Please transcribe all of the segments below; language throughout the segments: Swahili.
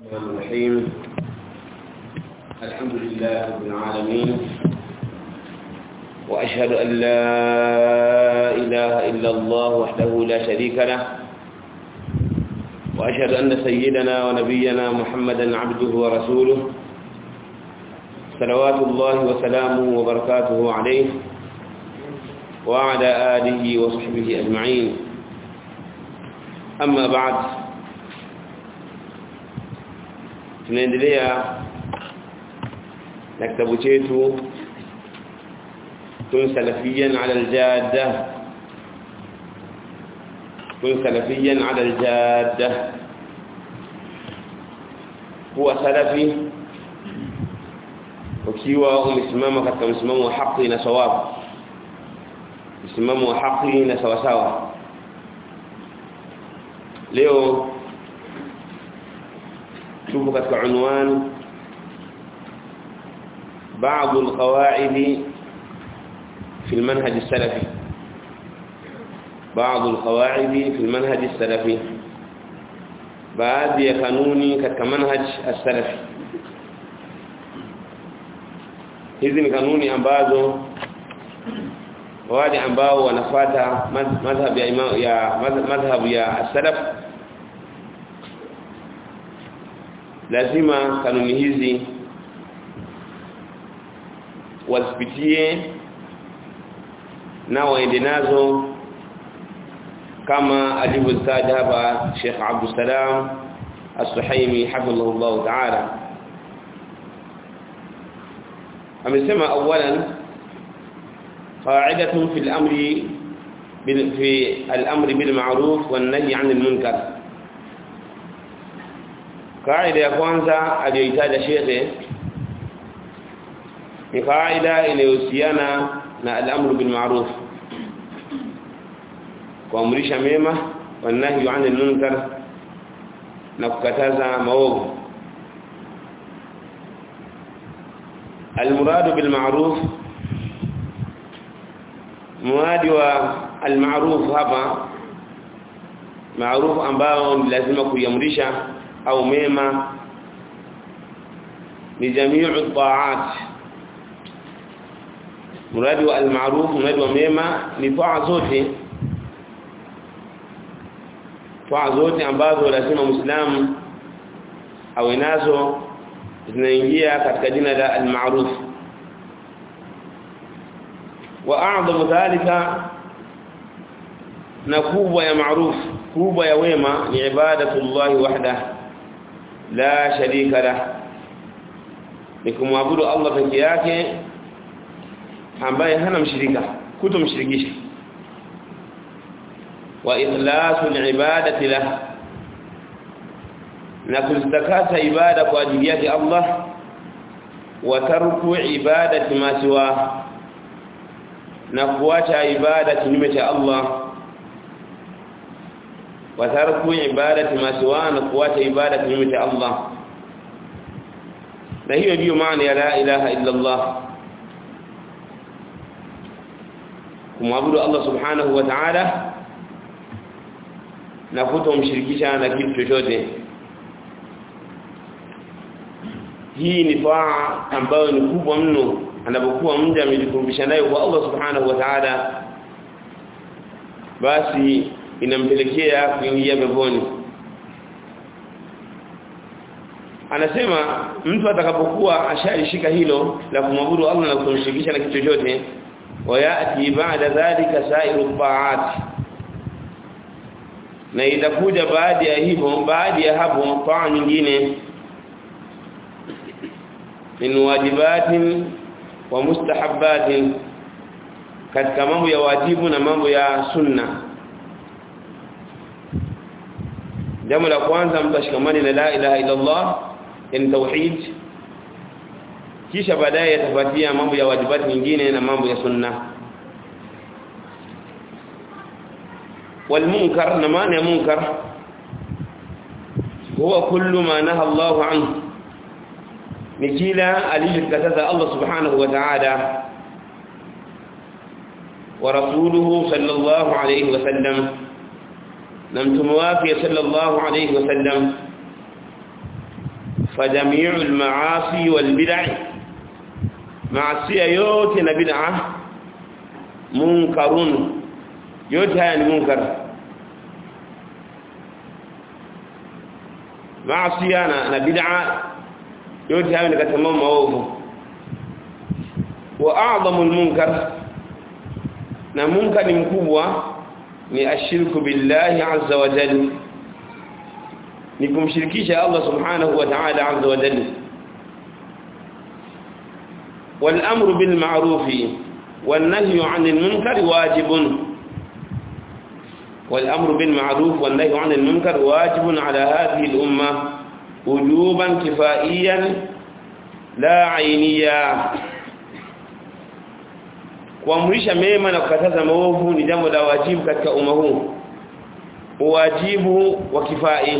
الرحمن الرحيم الحمد لله رب العالمين وأشهد أن لا إله إلا الله وحده لا شريك له وأشهد أن سيدنا ونبينا محمدا عبده ورسوله صلوات الله وسلامه وبركاته عليه وعلى آله وصحبه أجمعين أما بعد tunaendelea na kitabu chetu kun salafiyan ala aljadda kun salafiyan ala aljadda kuwa salafi ukiwa umesimama katika msimamo wa haki na sawabu msimamo wa haki na sawasawa leo tupo katika unwani بعض القواعد في المنهج السلفي بعض القواعد في المنهج السلفي baadhi ya kanuni katika manhaj as-salafi hizi ni kanuni ambazo wale ambao wanafuata madhhab ya ya madhhab ya as-salaf lazima kanuni hizi wazipitie na waende nazo kama alivyotaja hapa Sheikh Abdul Salam As-Suhaimi hafidhahullah ta'ala amesema awalan qa'idatun fil amri bil fi al-amri bil ma'ruf wan nahy 'anil munkar kaida ya kwanza aliyoitaja shekhe ni kaida inayohusiana na al-amru bil ma'ruf kuamrisha mema wa nahyi 'anil munkar na kukataza maovu المراد بالمعروف muradi wa al-ma'ruf hapa maarufu ambao ni lazima kuiamrisha au mema ni jami'u ta'at muradi wa al-ma'ruf muradi wa mema ni taa zote taa zote ambazo lazima muislamu awe nazo zinaingia katika jina la al-ma'ruf wa a'zamu dhalika na kubwa ya ma'ruf kubwa ya wema ni ibadatullahi wahda la sharika lah ni kumwabudu Allah peke yake ambaye hana mshirika kutomshirikisha wa ikhlasul ibadati lah na kuzitakasa ibada kwa ajili yake Allah wa tarku ibadati ma siwa na kuacha ibada kinyume cha Allah wa tarku ibadati ma siwa na kuacha ibada kinyume cha Allah na hiyo ndiyo maana ya la ilaha illa Allah kumwabudu Allah subhanahu wa ta'ala na kutomshirikisha na kitu chochote hii ni taa ambayo ni kubwa mno anapokuwa mja amejikurubisha nayo kwa Allah subhanahu wa ta'ala basi inampelekea kuingia peponi anasema mtu atakapokuwa ashalishika hilo la kumwabudu Allah na kumshirikisha na kitu chochote wayati baada dhalika sa'iru ta'at na itakuja baada ya hivyo baada ya hapo taa nyingine min wajibatin wa mustahabbatin katika mambo ya wajibu na mambo ya sunna jambo la kwanza mtashikamani na la ilaha illa Allah ni tauhid kisha baadaye yatafuatia mambo ya wajibati nyingine na mambo ya sunna والمنكر na maana ya munkar huwa kullu ma naha Allahu anhu ni kila alichokataza Allah subhanahu wa ta'ala wa rasuluhu sallallahu alayhi wa sallam na mtume wake sallallahu alayhi wasallam فجميع المعاصي والبدع معصيه yote na bid'a munkarun yote haya ni munkar maasiya na, na bid'a yote haya ni katika mambo maovu wa a'zamu al-munkar na munkar mkubwa ni ashirku billahi azza wa jalla ni kumshirikisha Allah subhanahu wa ta'ala azza wa jalla wal amru bil ma'ruf wan nahyu 'anil munkar wajibun wal amru bil ma'ruf wan nahyu 'anil munkar wajibun 'ala hadhihi al umma wujuban kifaiyan la 'ainiya kuamrisha mema na kukataza maovu ni jambo la wajibu katika umma huu wajibu wa kifai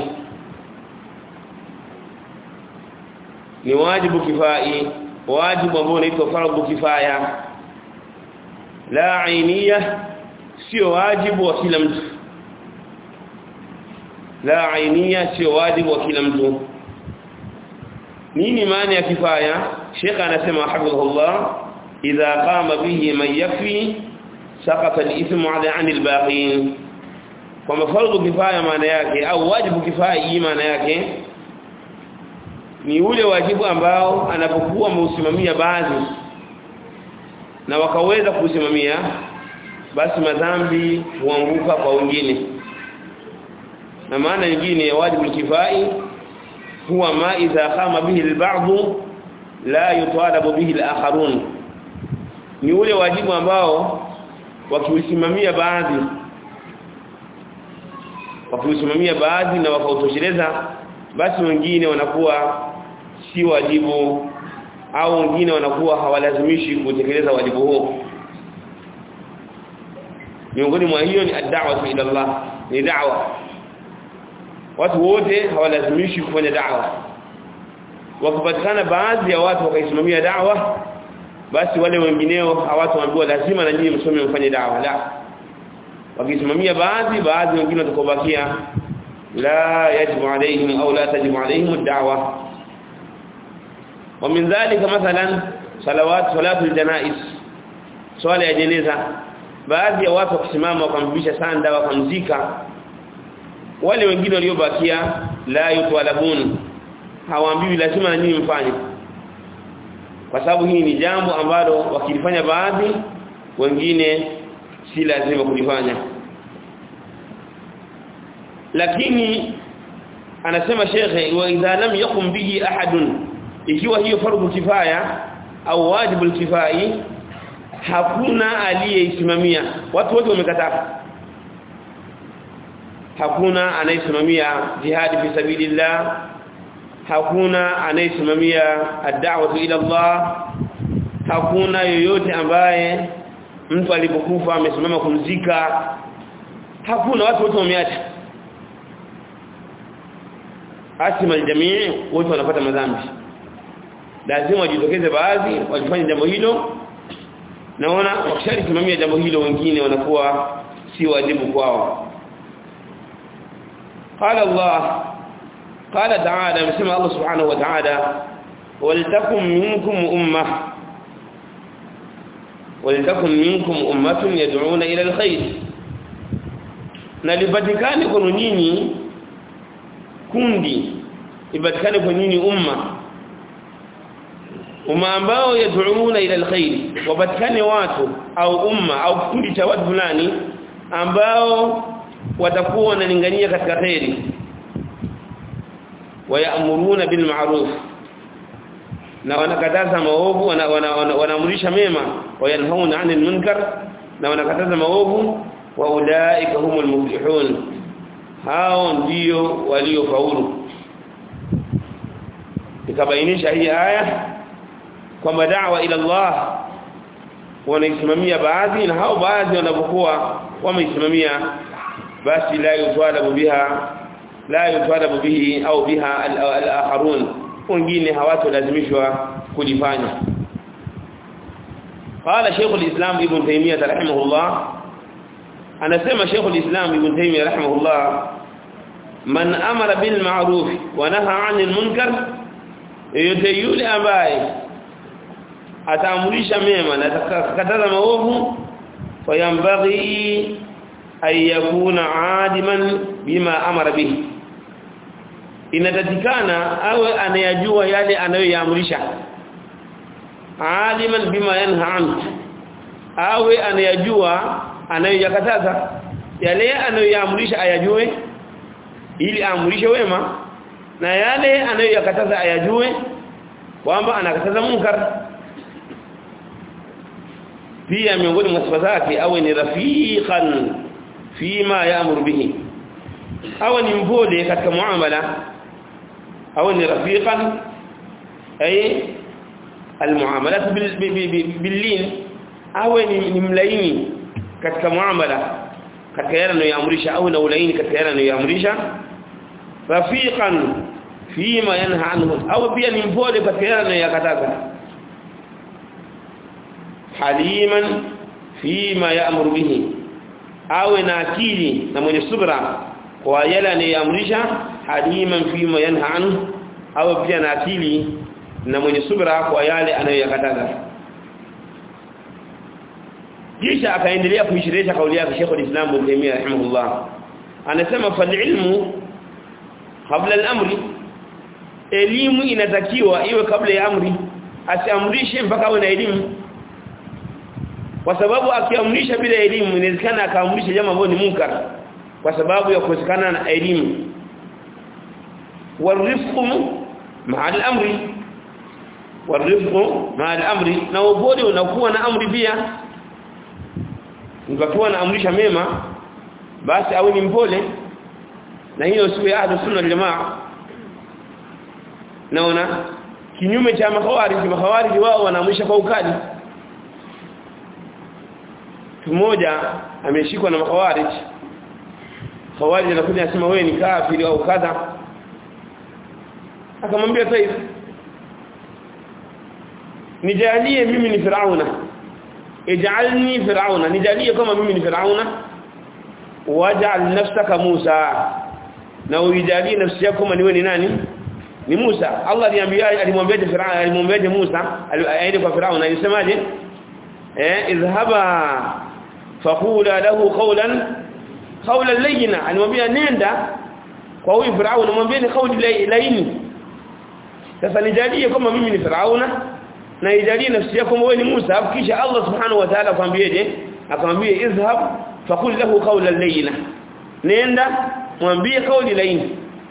ni wajibu kifai wajibu ambao unaitwa fardhu kifaya la ainiya sio wajibu wa kila mtu la ainiya sio wajibu wa kila mtu nini maana ya kifaya Sheikh anasema hafidhullah idha qama bihi man yakfi saqata al-ithmu 'ala 'ani al-baqin kwamba fardhu kifaya maana yake au wajibu kifaya maana yake ni ule wajibu ambao anapokuwa ameusimamia baadhi na wakaweza kusimamia basi madhambi huanguka kwa wengine na maana nyingine ya wajibu kifai huwa ma idha qama bihi al-ba'd la yutalabu bihi al-akharun ni ule wajibu ambao wakiusimamia baadhi wakiusimamia baadhi na wakautosheleza basi wengine wanakuwa si wajibu au wengine wanakuwa hawalazimishi kutekeleza wajibu huo miongoni mwa hiyo ni ad-da'wa ila Allah ni da'wa watu wote hawalazimishi kufanya da'wa wakipatikana baadhi ya watu wakaisimamia da'wa basi wale wengineo hawataambiwa lazima na nyinyi msome mfanye da'wa la wakisimamia baadhi baadhi wengine watakobakia la yajibu alaihim au la tajibu alaihim ad-da'wa ومن ذلك مثلا صلوات صلاه الجنائز swala ya jeneza baadhi ya watu wakisimama wakamvisha sanda wakamzika wale wengine waliobakia la yutwalabun hawaambiwi lazima na nyinyi mfanye kwa sababu hii ni jambo ambalo wakilifanya baadhi wengine si lazima kulifanya lakini anasema shekhe wa idha lam yakum bihi ahadun ikiwa hiyo fardhu kifaya au wajibu kifai hakuna aliyeisimamia watu wote wamekataa hakuna anayesimamia jihad fi sabilillah hakuna anayesimamia ad-da'wah ila Allah hakuna yoyote ambaye mtu alipokufa amesimama kumzika hakuna watu wote wameacha asima aljamii wote wanapata madhambi lazima wajitokeze baadhi wajifanye jambo hilo naona wakishalisimamia jambo hilo wengine wanakuwa si wajibu kwao قال الله قال تعالى بسم الله سبحانه وتعالى ولتكن منكم امه ولتكن منكم امه يدعون الى الخير na lipatikane kwa nyinyi kundi ipatikane kwa nyinyi umma umma ambao yad'una ila alkhair wapatikane watu au umma au kundi cha watu fulani ambao watakuwa wanalingania katika khairi wayamuruna bil ma'ruf na wanakataza maovu wanaamrisha mema wayanhauna 'anil munkar na wanakataza maovu wa ulaika humul muflihun hao ndio waliofaulu ikabainisha hii aya kwamba da'wa ila Allah wanaisimamia baadhi na hao baadhi wanapokuwa wameisimamia basi la yutwalabu biha la yutwalabu bihi au biha al-akharun wengine hawatolazimishwa kulifanya قال شيخ الإسلام ابن تيمية رحمه الله أنا سمع شيخ الإسلام ابن تيمية رحمه الله من أمر بالمعروف ونهى عن المنكر yote yule ambaye ataamrisha mema na atakataza maovu fayambaghi ay yakuna adiman bima amara bihi inatatikana awe anayajua yale anayoyaamrisha aliman bima yanha anhu awe anayajua anayoyakataza yale anayoyaamrisha ayajue ili aamrishe wema na yale anayoyakataza ayajue kwamba anakataza munkar pia miongoni mwa sifa zake awe ni rafiqan fima yaamuru bihi awe ni mpole katika muamala awe ni rafiqan ay almuamalat billin awe ni mlaini katika muamala katika yale anayoamrisha au na ulaini katika yale anayoamrisha rafiqan fima yanha anhu au pia ni mpole katika yale anayoyakataza haliman fima ya'muru bihi awe na akili na mwenye subra kwa yale anayoamrisha haliman fima yanha anhu awe pia na akili na mwenye subra kwa yale anayoyakataza kisha akaendelea kuishirisha kauli yake Sheikh al-Islam Ibn Taymiyyah rahimahullah anasema fal ilmu kabla al-amri elimu inatakiwa iwe kabla ya amri asiamrishe mpaka awe na elimu kwa sababu akiamrisha bila elimu inawezekana akaamrisha jambo ambalo ni munkar kwa sababu ya kukosekana na elimu warifqu ma'a al-amri warifqu ma'a al-amri na ubodi unakuwa na amri pia ukiwa naamrisha mema basi awe ni mpole na hiyo siwe ahlu sunna wal jamaa naona kinyume cha makhawarij makhawarij wao wanaamrisha kwa ukali mmoja ameshikwa na makhawarij khawarij anakuja anasema wewe ni kafiri au kadha akamwambia sasa nijalie mimi ni firauna ij'alni fir'auna nijalie kama mimi ni fir'auna waj'al nafsaka Musa na uijalie nafsi yako kama niwe ni nani ni Musa Allah aliambia alimwambia Fir'auna alimwambia Musa aende kwa Fir'auna alisemaje eh idhhaba faqula lahu qawlan qawlan layyina alimwambia nenda kwa huyu Fir'auna mwambie ni kauli laini sasa nijalie kama mimi ni Fir'auna na ijalie nafsi yako wewe ni Musa kisha Allah subhanahu wa ta'ala akwambieje akamwambia izhab faqul lahu qawlan layna nenda mwambie kauli laini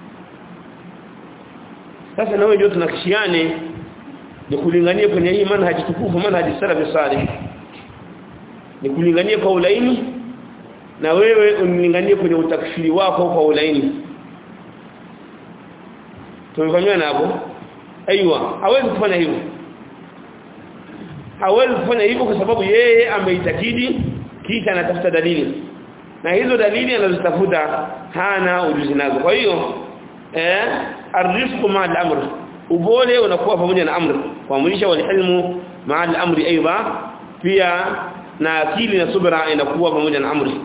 sasa na wewe ndio tunakishiane ni kulingania kwenye hii manhaji tukufu manhaji salafi salih ni kulingania kwa ulaini na wewe unilinganie kwenye utakfiri wako kwa ulaini tumefanywa hapo aiywa hawezi kufanya hivyo hawezi kufanya hivyo kwa sababu yeye ameitakidi kisha anatafuta dalili na hizo dalili anazotafuta hana ujuzi nazo kwa hiyo eh arifqu ma al-amr ubole unakuwa pamoja na amri kuamrisha wal ilmu ma al-amri aidha pia na akili na subra inakuwa pamoja na amri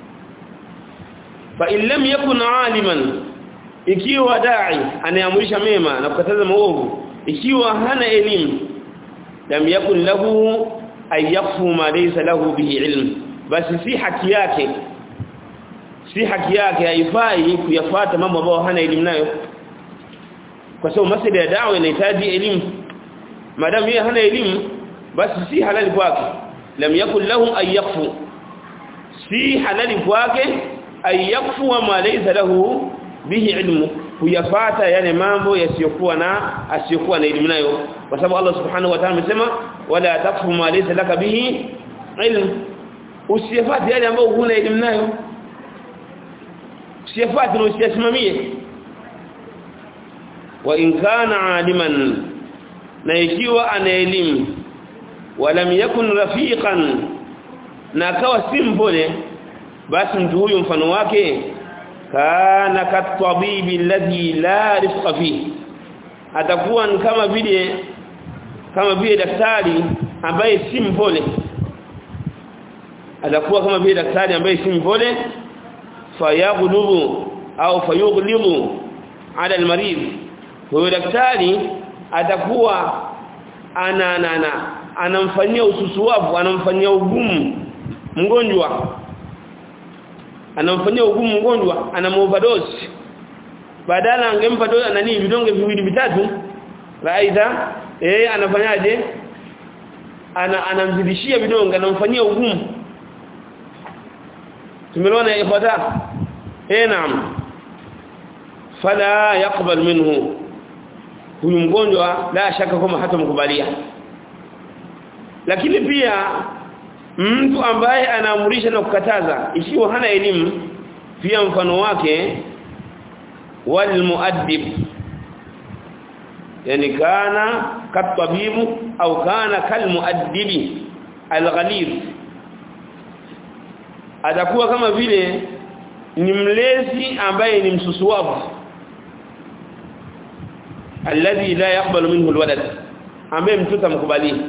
fa in lam yakun aliman ikiwa dai anaamrisha mema na kukataza maovu ikiwa hana elimu lam yakun lahu ay yakfu ma laysa lahu bihi ilm basi si haki yake si haki yake haifai kuyafuata mambo ambayo hana elimu nayo kwa sababu masuala ya dawa inahitaji elimu madamu yeye hana elimu basi si halali kwake lam yakun lahu ay yakfu si halali kwake ay yakfu ma laysa lahu bihi ilmu kuyafata yale mambo yasiyokuwa na asiyokuwa na elimu nayo kwa sababu Allah subhanahu wa ta'ala amesema wala takfu ma laysa laka bihi ilm usiyafati yale ambayo huna elimu nayo usiyafati na usiyasimamie wa in kana aliman na ikiwa ana elimu walam yakun rafiqan na akawa si mpole basi mtu huyu mfano wake kana katabibi alladhi la rifqa fihi atakuwa ni kama vile kama vile daktari ambaye si mpole atakuwa kama vile daktari ambaye si mpole fayaghlubu au fayughlibu ala almarid huyo daktari atakuwa ana ana, ana anamfanyia ususuwavu anamfanyia ugumu mgonjwa anamfanyia ugumu mgonjwa ana overdose badala angempa dola nani vidonge viwili vitatu aidha eh anafanyaje ana anamzidishia vidonge anamfanyia ugumu tumeona ikhwata eh naam fala yaqbal minhu huyu mgonjwa la shaka kama hatamkubalia lakini pia mtu ambaye anaamurisha na kukataza ikiwa hana elimu pia mfano wake wal muaddib yani kana katabibu au kana kal muaddibi alghalib atakuwa kama vile ni mlezi ambaye ni msusuwavu alladhi la yaqbalu minhu alwalad ambaye mtoto amkubali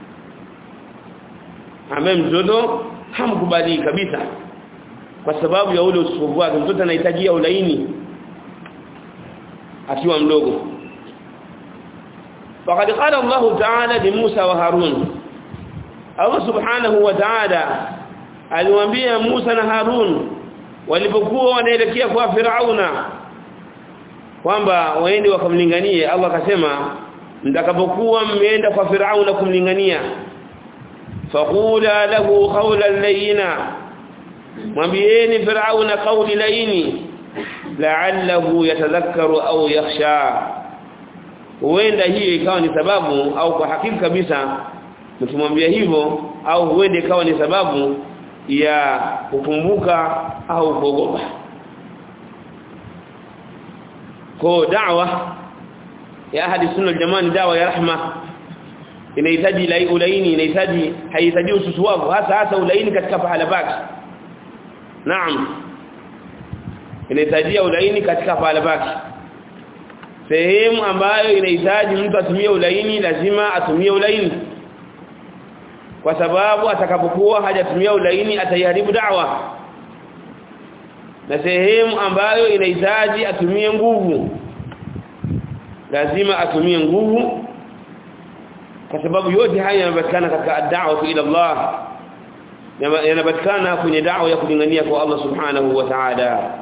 ambaye mtoto hamkubali kabisa kwa sababu ya ule ususuwavu wake mtoto anahitajia ulaini akiwa mdogo فقد قال الله تعالى لموسى وهارون الله سبحانه وتعالى aliwaambia Musa na Harun walipokuwa wanaelekea kwa Firauna kwamba waende wakamlinganie Allah akasema mtakapokuwa mmeenda kwa Firauna kumlingania faqula lahu qawlan layina mwambieni Firauna qawli laini la'allahu yatadhakkaru au yakhsha huenda hiyo ikawa ni sababu au kwa hakika kabisa mkimwambia hivyo au huende ikawa ni sababu ya kukumbuka au kuogopa kwa da'wa ya ahadi sunna jamani dawa ya rahma inahitaji lai ulaini inahitaji haihitaji ususuwavu hasa hasa ulaini katika pahala pake naam inahitaji ulaini katika pahala pake sehemu ambayo inahitaji mtu atumie ulaini lazima atumie ulaini kwa sababu atakapokuwa hajatumia ulaini ataiharibu da'wa na sehemu ambayo inahitaji atumie nguvu lazima atumie nguvu kwa sababu yote haya yanapatikana katika da'wa ila Allah yanapatikana kwenye da'wa ya kulingania kwa Allah subhanahu wa ta'ala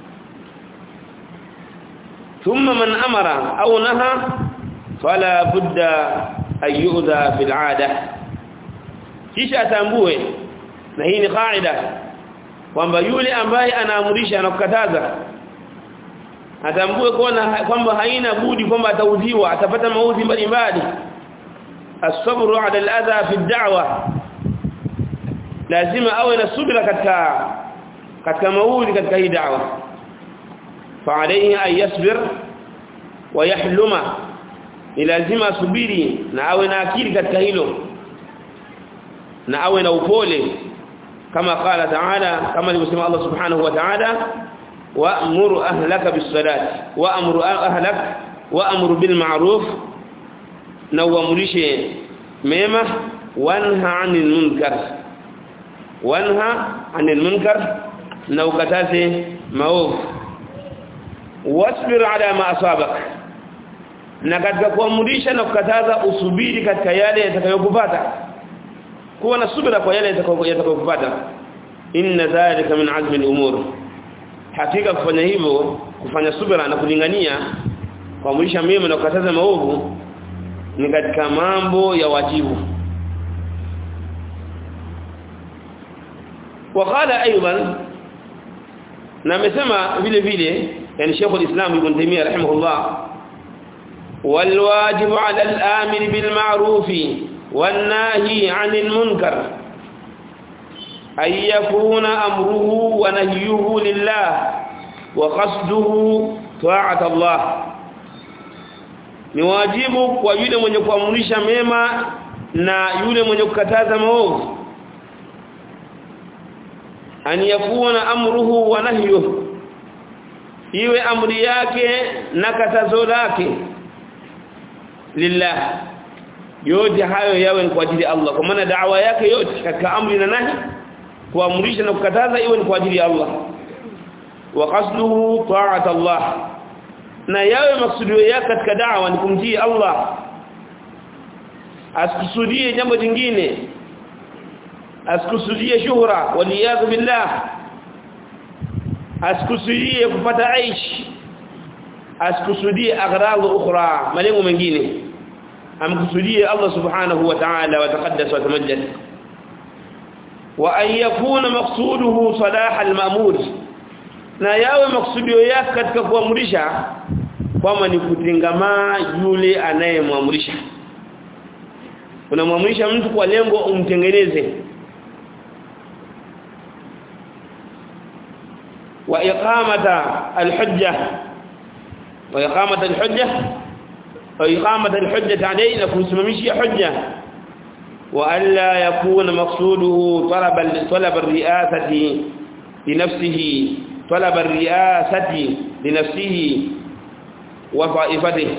ثم من أمر أو نهى فلا بد أن يؤذى في العادة kisha atambue na hii ni kaida kwamba yule ambaye anaamurisha na kukataza atambue kwamba haina budi kwamba ataudhiwa atapata maudhi mbalimbali as-sabru 'ala al-adha fi ad-da'wa lazima awe na subira katika katika maudhi katika hii da'wa فعليه أن يصبر ويحلم لازم asubiri na awe na akili katika hilo na awe na upole kama qala ta'ala kama alivyosema Allah subhanahu wa ta'ala wa'mur ahlaka bis-salati wa'mur ahlak wa'mur bil ma'ruf na uamrishe mema wanha 'anil munkar wanha 'anil munkar na ukataze maovu wasbir ala ma asabak na katika kuamrisha na kukataza usubiri katika yale yatakayokupata kuwa na subira kwa yale yatakayokupata inna dhalika min azmi al-umur hakika kufanya hivyo kufanya subira na kulingania kuamrisha mema na kukataza maovu ni katika mambo ya wajibu وقال ايضا na amesema vile vile yani Sheikh al-Islam Ibn Taymiyyah rahimahullah wal wajibu 'ala al-amir bil ma'ruf wan nahi 'anil munkar ay yakuna amruhu wa nahyuhu lillah wa qasduhu ta'at Allah ni wajibu kwa yule mwenye kuamrisha mema na yule mwenye kukataza maovu an yakuna amruhu wa nahyuhu iwe amri yake na katazo lake lillah yote hayo yawe kwa ajili ya Allah kwa maana da'wa yake yote katika amri na nahi kuamrisha na kukataza iwe ni kwa ajili ya Allah wa qasduhu ta'at Allah na yawe maksudio yake katika da'wa ni kumtii Allah asikusudie jambo jingine asikusudie shuhra waliyadhu billah asikusudie kupata aish asikusudie aghrad ukhra malengo mengine amkusudie Allah subhanahu wa ta'ala wa taqaddas wa tamajjad wa an yakuna maqsuduhu salah al-ma'mur na yawe maksudio yake katika kuamrisha kwamba ni kutengamaa yule anayemwamrisha unamwamrisha mtu kwa lengo umtengeneze wa iqamata al-hujja wa iqamata al-hujja wa iqamata al-hujja alayhi na kumsimamishia hujja wa alla yakuna maqsuduhu talab talab ar-ri'asati li nafsihi talab ar-ri'asati li nafsihi wa ta'ifatihi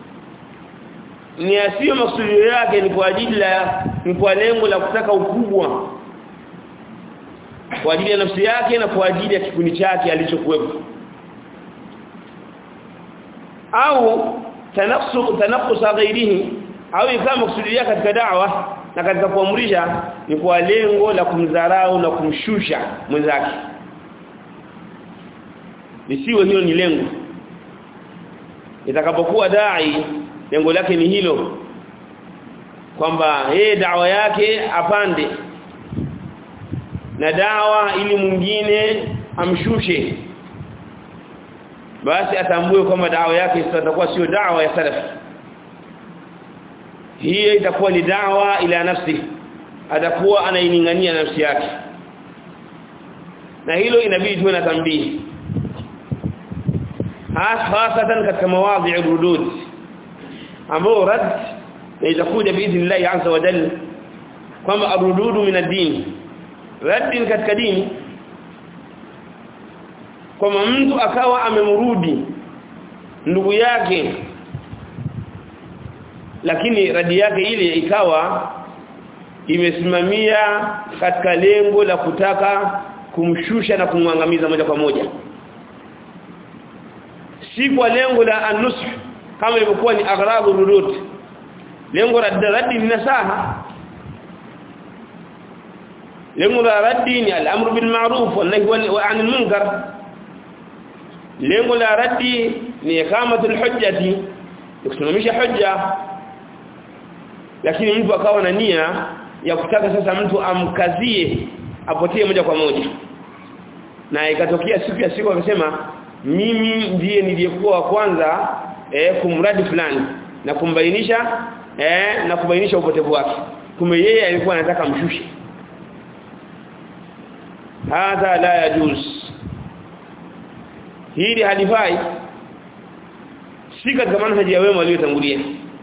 ni asiyo maksudio yake ni kwa ajili la ni kwa lengo la kutaka ukubwa kwa ajili ya nafsi yake na kwa ajili ya kikundi chake alichokuwepo au tanafsu tanafus ghairihi au kama maksudio yake katika da'wa na katika kuamrisha ni kwa lengo la kumdharau na kumshusha mwenzake lisiwe hilo ni lengo itakapokuwa dai lengo lake ni hilo kwamba yeye dawa yake apande na dawa ili mwingine amshushe basi atambue kwamba dawa yake itakuwa sio dawa ya salaf hiyo itakuwa ni dawa ila nafsi atakuwa anainingania nafsi yake na hilo inabidi tuwe na tambii hasatan katika mawadhi rudud ambao rad na itakuja biidhnillah azza wa jalla kwamba arududu min ad-din rad katika dini kwamba mtu akawa amemrudi ndugu yake lakini radi yake ile ikawa imesimamia katika lengo la kutaka kumshusha na kumwangamiza moja kwa moja si kwa lengo la anush kama ilivyokuwa ni aghradu rudud lengo la raddi ni nasaha lengo la raddi ni al-amru bil ma'ruf wa nahy 'anil munkar lengo la raddi ni iqamatul hujjati kusimamisha hujja lakini mtu akawa na nia ya kutaka sasa mtu amkazie apotee moja kwa moja na ikatokea siku ya siku akasema mimi ndiye niliyekuwa wa kwanza eh, kumradi fulani na kumbainisha eh, na kubainisha upotevu wake kumbe yeye alikuwa anataka mshushe hadha la yajuz hili halifai si katika manhaji ya wema waliotangulia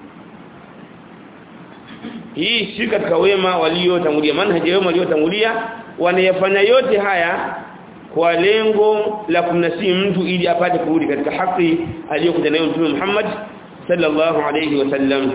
hii si katika wema waliotangulia manhaji ya wema waliotangulia wanayafanya yote haya kwa lengo la kumnasii mtu ili apate kurudi katika haki aliyokuja nayo Mtume Muhammad sallallahu alayhi wasallam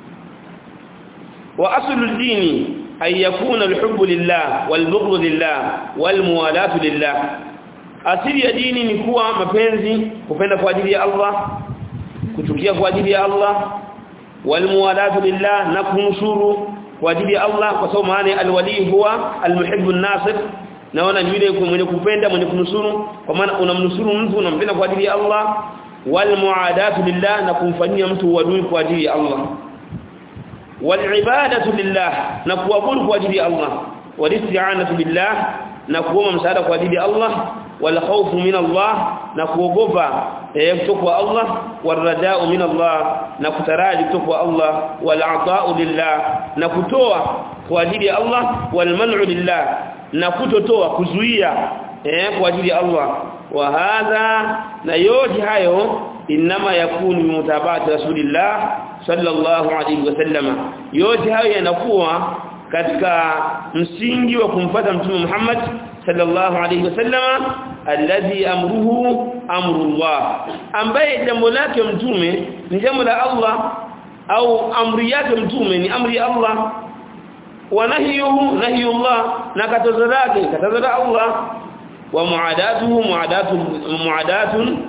wa aslu dini ay yakuna alhubbu lillah walbughdhu lillah walmuwalatu lillah asili ya dini ni kuwa mapenzi kupenda kwa ajili ya Allah kuchukia kwa ajili ya Allah walmuwalatu lillah na kumshuru kwa ajili ya Allah kwa sababu maana alwali huwa almuhibbu an-nasir naona ni yule mwenye kupenda mwenye kunusuru kwa maana unamnusuru mtu unampenda kwa ajili ya Allah wal muadatu lillah na kumfanyia mtu uadui kwa ajili ya Allah wal ibadatu lillah na kuabudu kwa ajili ya Allah wal isti'anatu billah na kuomba msaada kwa ajili ya Allah wal khawfu min Allah na kuogopa kutoka kwa Allah wal raja'u min Allah na kutaraji kutoka kwa Allah wal ata'u lillah na kutoa kwa ajili ya Allah wal man'u lillah na kutotoa kuzuia eh kwa ajili ya Allah wa hadha na yote hayo inma yakunu mutabati rasulillah sallallahu alaihi wasallama yote hayo yanakuwa katika msingi wa kumfuata mtume Muhammad sallallahu alaihi wasallama alladhi amruhu amrullah ambaye jambo lake mtume ni jambo la Allah au amri yake mtume ni amri ya Allah wa nahyuhu nahyullah na katazo lake katazo la Allah wa muadatuhu muadatu muadatun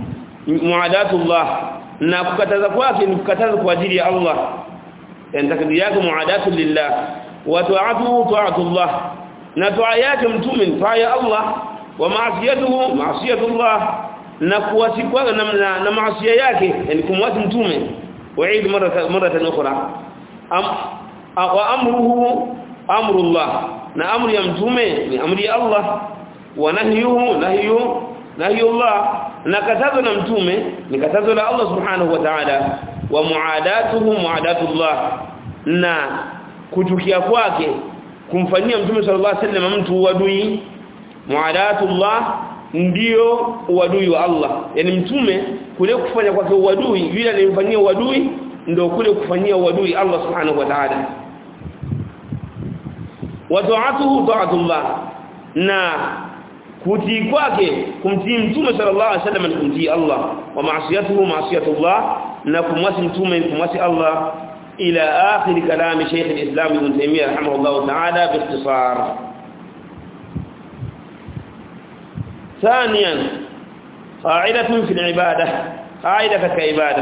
muadatullah na kukataza kwake ni kukataza kwa ajili ya Allah yani takdiri yake muadatu lillah wa ta'atuhu ta'atullah na toa yake mtume ni toa ya Allah wa maasiyatuhu maasiyatullah na kuwasi kwa na, na, na maasiya yake yani kumwasi mtume wa'id mara mara ukhra am wa amruhu amrullah na amri ya mtume ni amri ya Allah wa nahyuhu nahyu nahyullah na katazo na mtume ni katazo la Allah subhanahu wa ta'ala wa muadatuhu muadatullah na kuchukia kwake kumfanyia mtume sallallahu alaihi wasallam mtu uadui muadatullah ndio uadui wa Allah yani mtume kule kufanya kwake uadui yule alimfanyia uadui ndio kule kufanyia uadui Allah subhanahu wa ta'ala wa ta'atuhu ta'atullah na kutii kwake kumtii mtume sallallahu alaihi wasallam ni kumtii Allah wa maasiyatuhu maasiyatullah na kumwasi mtume kumwasi Allah إلى آخر كلام شيخ الإسلام ابن تيمية رحمه الله تعالى باختصار ثانيا قاعدة في العبادة قاعدة كعبادة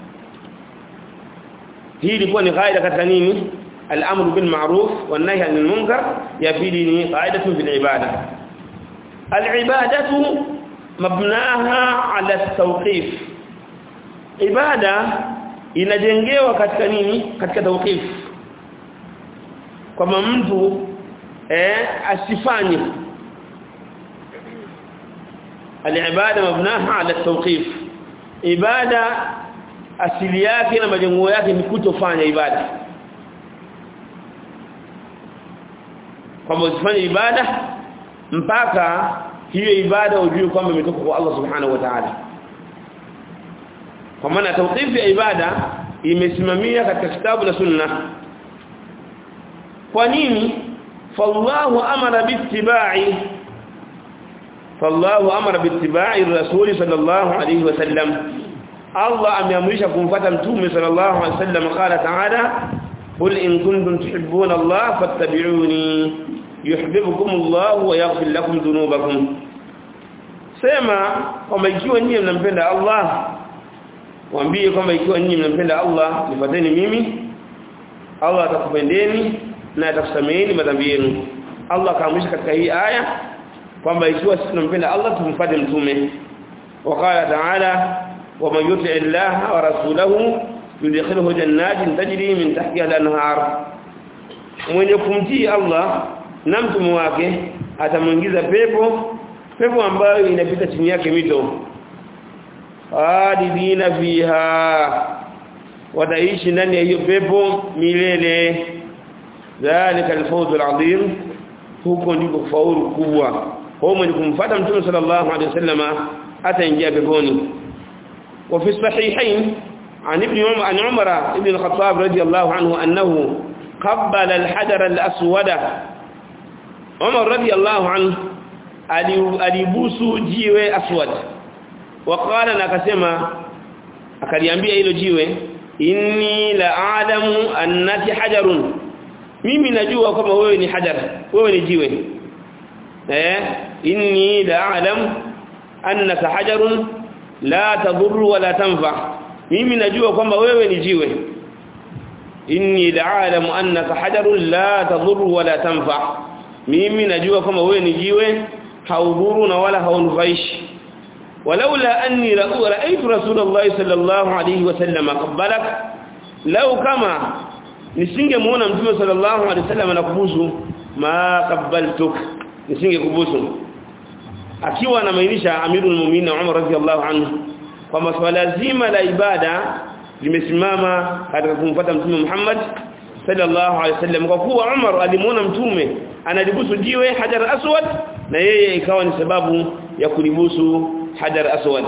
هي لكون قاعدة كتنيني الأمر بالمعروف والنهي عن المنكر يفيدني قاعدة في العبادة العبادة مبناها على التوقيف عبادة inajengewa katika nini katika tawqif kwamba mtu eh asifanye alibada mabnaha ala tawqif ibada asili yake na majengo yake ni kutofanya ibada kwamba usifanye ibada mpaka hiyo ibada ujue kwamba imetoka kwa Allah subhanahu wa ta'ala kwa maana tawqifi ya ibada imesimamia katika kitabu na sunna kwa nini fallahu amara bittiba'i fallahu amara bittiba'i rasul sallallahu alayhi wasallam Allah ameamrisha kumfuata mtume sallallahu alayhi wasallam qala ta'ala qul in kuntum tuhibbuna Allah fattabi'uni yuhibbukum Allah wa yaghfir lakum dhunubakum sema kwamba ikiwa nyinyi mnampenda Allah waambie kwamba ikiwa nyinyi mnampenda Allah nifuateni mimi Allah atakupendeni na atakusameheni madhambi yenu Allah kaamrisha katika hii aya kwamba ikiwa sisi tunampenda Allah tumfuate mtume وقال تعالى ومن يطع الله ورسوله يدخله جنات تجري من تحتها الانهار mwenye kumtii Allah na mtume wake atamuingiza pepo pepo ambayo inapita chini yake mito khalidina fiha wataishi ndani ya hiyo pepo milele dhalika alfawz alazim huko ndiko faulu kubwa kwa mwenye kumfuata mtume sallallahu alaihi wasallama ataingia peponi وفي الصحيحين عن ابن عمر عن عمر ابن الخطاب رضي الله عنه أنه قبل الحجر الأسود عمر رضي الله عنه alibusu jiwe aswad waqala na akasema akaliambia hilo jiwe inni la a'lamu annaki hajarun mimi najua kama wewe ni hajar wewe ni jiwe eh inni la a'lamu annaka hajarun la tadhurru wala tanfa mimi najua kwamba wewe ni jiwe inni la'alamu annaka hajarun la tadhurru wala tanfa mimi najua kwamba wewe ni jiwe haudhuru na wala haunufaishi walaula anni ra'aytu rasulullahi sallallahu alayhi wasallam qabbalak law kama nisingemuona mtume sallallahu alayhi wasallam anakubusu ma qabbaltuk nisingekubusu akiwa anamaanisha amirul mu'minin Umar radhiyallahu anhu kwamba swala zima la ibada limesimama katika kumfuata mtume Muhammad sallallahu alaihi wasallam kwa kuwa Umar alimuona mtume analibusu jiwe hajar aswad na yeye ikawa ni sababu ya kulibusu hajar aswad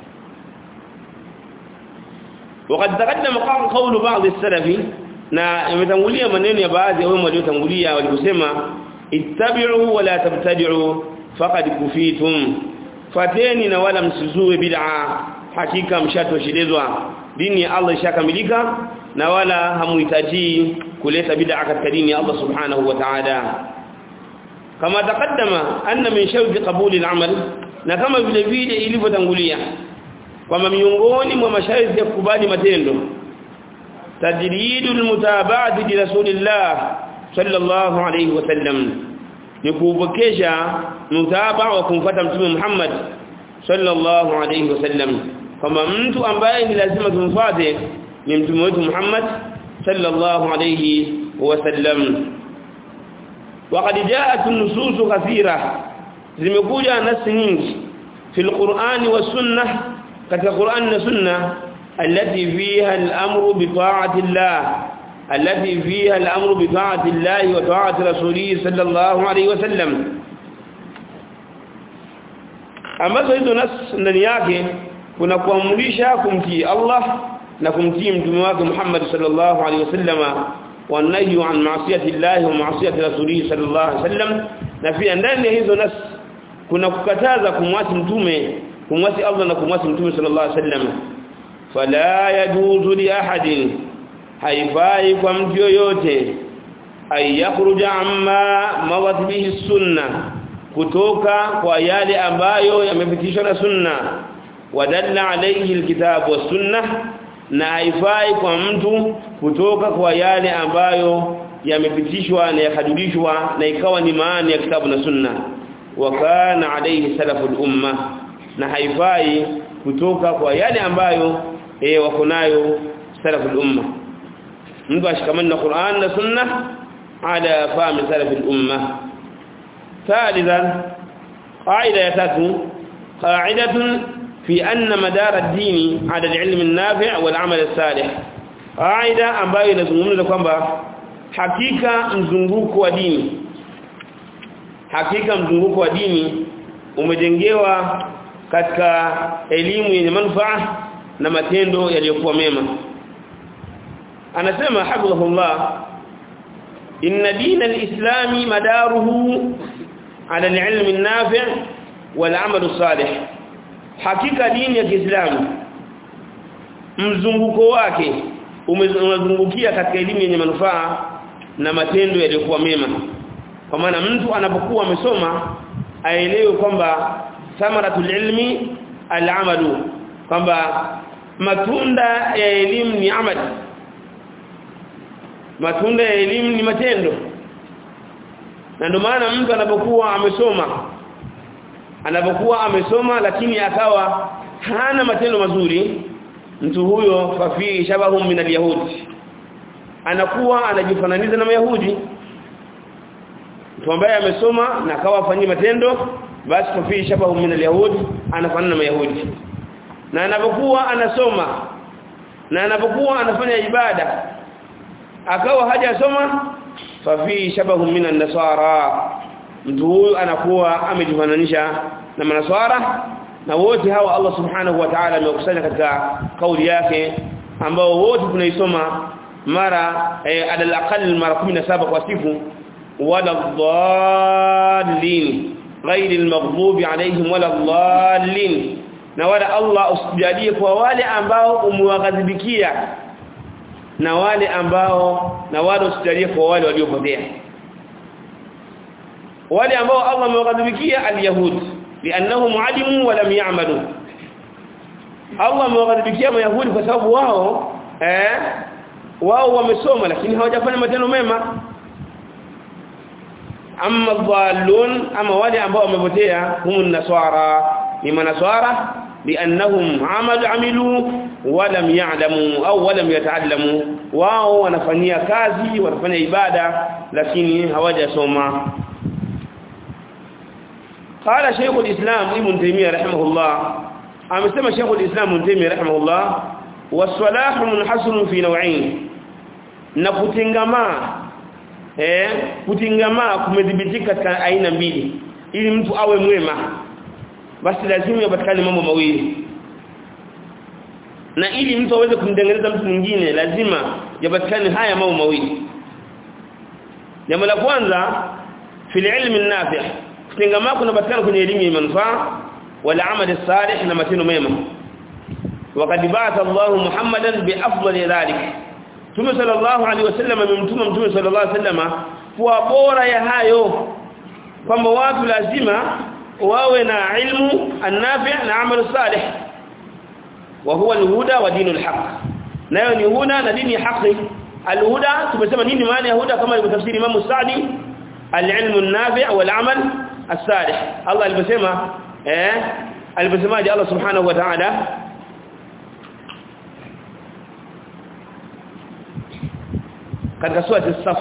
وقد تقدم قول بعض السلف na imetangulia maneno ya baadhi ya wao waliotangulia walikusema ittabi'u wa la tabtadi'u faqad kufitum fateni na wala msizue bid'a hakika mshatoshelezwa dini ya Allah ishakamilika na wala hamuhitaji kuleta bid'a katika dini ya Allah subhanahu wa ta'ala kama taqaddama anna min shawti qabuli al-amal na kama vile vile ilivyotangulia kwamba miongoni mwa masharti ya kukubali matendo tajridul mutaba'ati li rasulillah sallallahu alayhi wasallam ni kuupokesha mutaba wa kumfuata mtume Muhammad sallallahu alayhi wasallam kwamba mtu ambaye ni lazima tumfuate ni mtume wetu Muhammad sallallahu alayhi wasallam وقد جاءت النصوص كثيره zimekuja nasi nyingi fil Qur'ani was sunnah katika Qur'an na sunna allati fiha al-amru bi ta'ati Allah allati fiha al-amru bi ta'ati Allah wa ta'ati rasulih sallallahu alayhi wasallam ambazo hizo nas ndani yake kuna kuamrisha kumtii Allah na kumtii mtume wake Muhammad sallallahu alayhi wasallama والنهي عن معصيه الله ومعصيه رسوله صلى الله عليه وسلم na pia ndani ya hizo nas kuna kukataza kumwasi mtume kumwasi Allah na kumwasi mtume sallallahu alaihi wasallam fala yajuzu li ahadin haifai kwa mtu yoyote ay yakhruja amma mawat bihi sunna kutoka kwa yale ambayo yamepitishwa na sunna wadalla alayhi alkitab was sunnah na haifai kwa mtu kutoka kwa yale ambayo yamepitishwa na yakadulishwa na ikawa ni maana ya kitabu na sunna wa kana alayhi salaful umma na haifai kutoka kwa yale ambayo eh wako nayo salaful umma mtu ashikamana na Qur'an na sunna ala fahmi salaful umma ثالثا قاعده ya tatu قاعده في أن مدار الدين على العلم النافع والعمل الصالح قاعده ambayo inazungumza kwamba hakika mzunguko wa dini hakika mzunguko wa dini umejengewa katika elimu yenye manufaa na matendo yaliyokuwa mema anasema hafidhahullah inna dina alislami madaruhu ala alilm an-nafi' wal 'amal as-salih hakika dini ya Kiislamu mzunguko wake umezungukia katika elimu yenye manufaa na matendo yaliyokuwa mema kwa maana mtu anapokuwa amesoma aelewe kwamba thamaratul ilmi al-amalu kwamba matunda ya elimu ni amali matunda ya elimu ni matendo na ndio maana mtu anapokuwa amesoma anapokuwa amesoma lakini akawa hana matendo mazuri mtu huyo fafi shabahu min alyahudi anakuwa anajifananiza na mayahudi mtu ambaye amesoma na akawa afanyia matendo basi fafi shabahu min alyahudi anafanana na mayahudi na anapokuwa anasoma na anapokuwa anafanya ibada akawa hajasoma fafi shabahu min an-nasara mtu huyu anakuwa amejifananisha na manaswara na wote hawa Allah subhanahu wa ta'ala amekusanya katika kauli yake ambao wote tunaisoma mara eh, adal aqal mara 17 kwa siku wala dhallin ghairi almaghdubi alaihim wala dhallin na wala Allah usijalie kwa wale ambao umewaghadhibikia na wale ambao na wale usijalie kwa wale waliopotea wale ambao Allah amewaghadhibikia alyahud lianahum alimu wa lam ya'malu Allah amewaghadhibikia mayahudi kwa sababu wao eh wao wamesoma lakini hawajafanya matendo mema amma dhallun ama wale ambao wamepotea humun nasara ni manaswara lianahum amalu amilu wa lam ya'lamu au wa lam yata'allamu wao wanafanyia kazi wanafanya ibada lakini hawajasoma قال شيخ الإسلام ابن تيمية رحمه الله amesema Sheikh al-Islam Ibn Taymiyyah rahimahullah was-salah munhasirun fi naw'ain na kutengamaa eh kutengamaa kumedhibitika katika aina mbili ili mtu awe mwema basi lazima yapatikane mambo mawili na ili mtu aweze kumtengeneza mtu mwingine lazima yapatikane haya mambo mawili jambo la kwanza fil ilmi an-nafi' kutengamaa kunapatikana kwenye elimu ya manufaa wala amali salih na matendo mema wakati baata Allah Muhammadan bi afdali dhalik Mtume sallallahu alaihi wasallam amemtuma Mtume sallallahu alaihi wasallam kwa bora ya hayo kwamba watu lazima wawe na ilmu an-nafi' na amal salih wa huwa alhuda wa dinul haqq nayo ni huda na dini ya haki alhuda tumesema nini maana ya huda kama alivyotafsiri Imam Sa'di al-ilmu an-nafi' wal-amal as-salih Allah alivyosema eh alivyosemaje Allah subhanahu wa ta'ala katika sura as-saff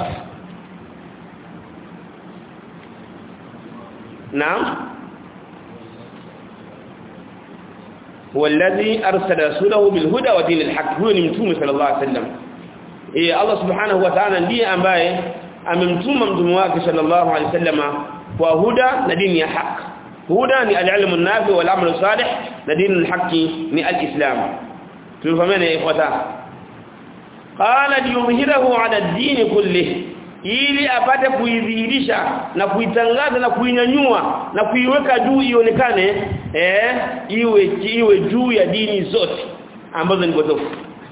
naam هو الذي ارسل رسوله بالهدى ودين الحق هو ni mtume sallallahu alaihi wasallam eh Allah subhanahu wa ta'ala ndiye ambaye amemtuma mtume wake sallallahu alaihi wasallam kwa huda na dini ya haki huda ni al-ilmu an-nafi wal amalu salih na dini al-haqi ni al-islam tumefahamana ikhwata qala liyumhirahu ala ad-din kullih ili apate kuidhihirisha na kuitangaza na kuinyanyua na kuiweka juu ionekane eh iwe iwe juu ya dini zote ambazo ni potofu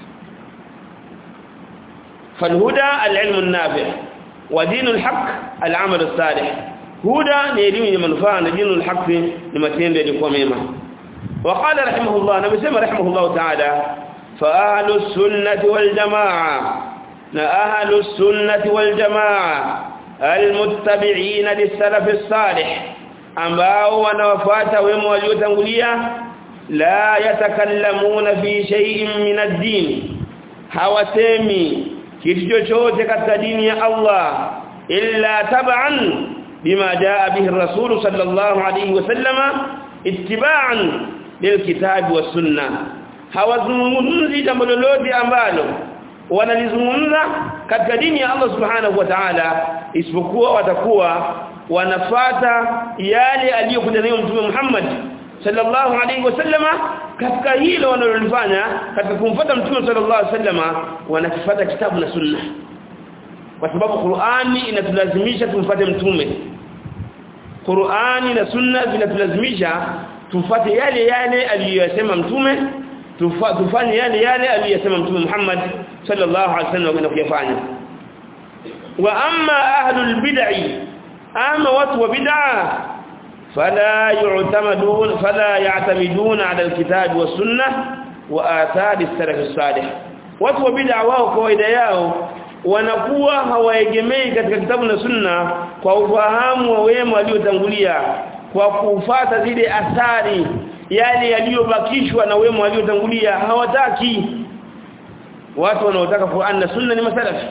falhuda alilmu an-nafi' wa dinul haqq al-amal as-salih huda ni elimu yenye manufaa na dinul haqq ni matendo yaliyokuwa mema وقال رحمه الله نبي سمى رحمه الله تعالى فأهل السنة والجماعة أهل السنة والجماعة المتبعين للسلف الصالح ambao wanawafuata wema waliotangulia la yatakallamuna fi shay'in min ad-din hawasemi kitu chochote katika dini ya Allah illa tab'an bima jaa bihi ar-rasul sallallahu alayhi wasallama ittiba'an lilkitabi was-sunnah hawazungumzi jambo lolote ambalo wanalizungumza katika dini ya Allah subhanahu wa ta'ala isipokuwa watakuwa wanafata yale aliyokuja nayo mtume Muhammad sallallahu alaihi wasallama katika hilo wanalolifanya katika kumfuata mtume sallallahu alaihi wasallama wanakifuata kitabu na sunna kwa sababu Qur'ani inatulazimisha tumfuate mtume Qur'ani na sunna zinatulazimisha tufuate yale yale aliyosema mtume tufanye yale yale aliyosema mtume Muhammad sallallahu alaihi wasallam na kuyafanya wa amma ahlul bid'i ama watu wa bid'a fala yu'tamadun fala ya'tamidun 'ala alkitab was sunnah wa athari as-salaf as-salih watu wa bid'a wao kawaida yao wanakuwa hawaegemei katika kitabu na sunna kwa ufahamu wa wema waliotangulia kwa kufuata zile athari yale yaliyobakishwa na wema waliotangulia hawataki watu wanaotaka Qur'an na Sunna ni masalafi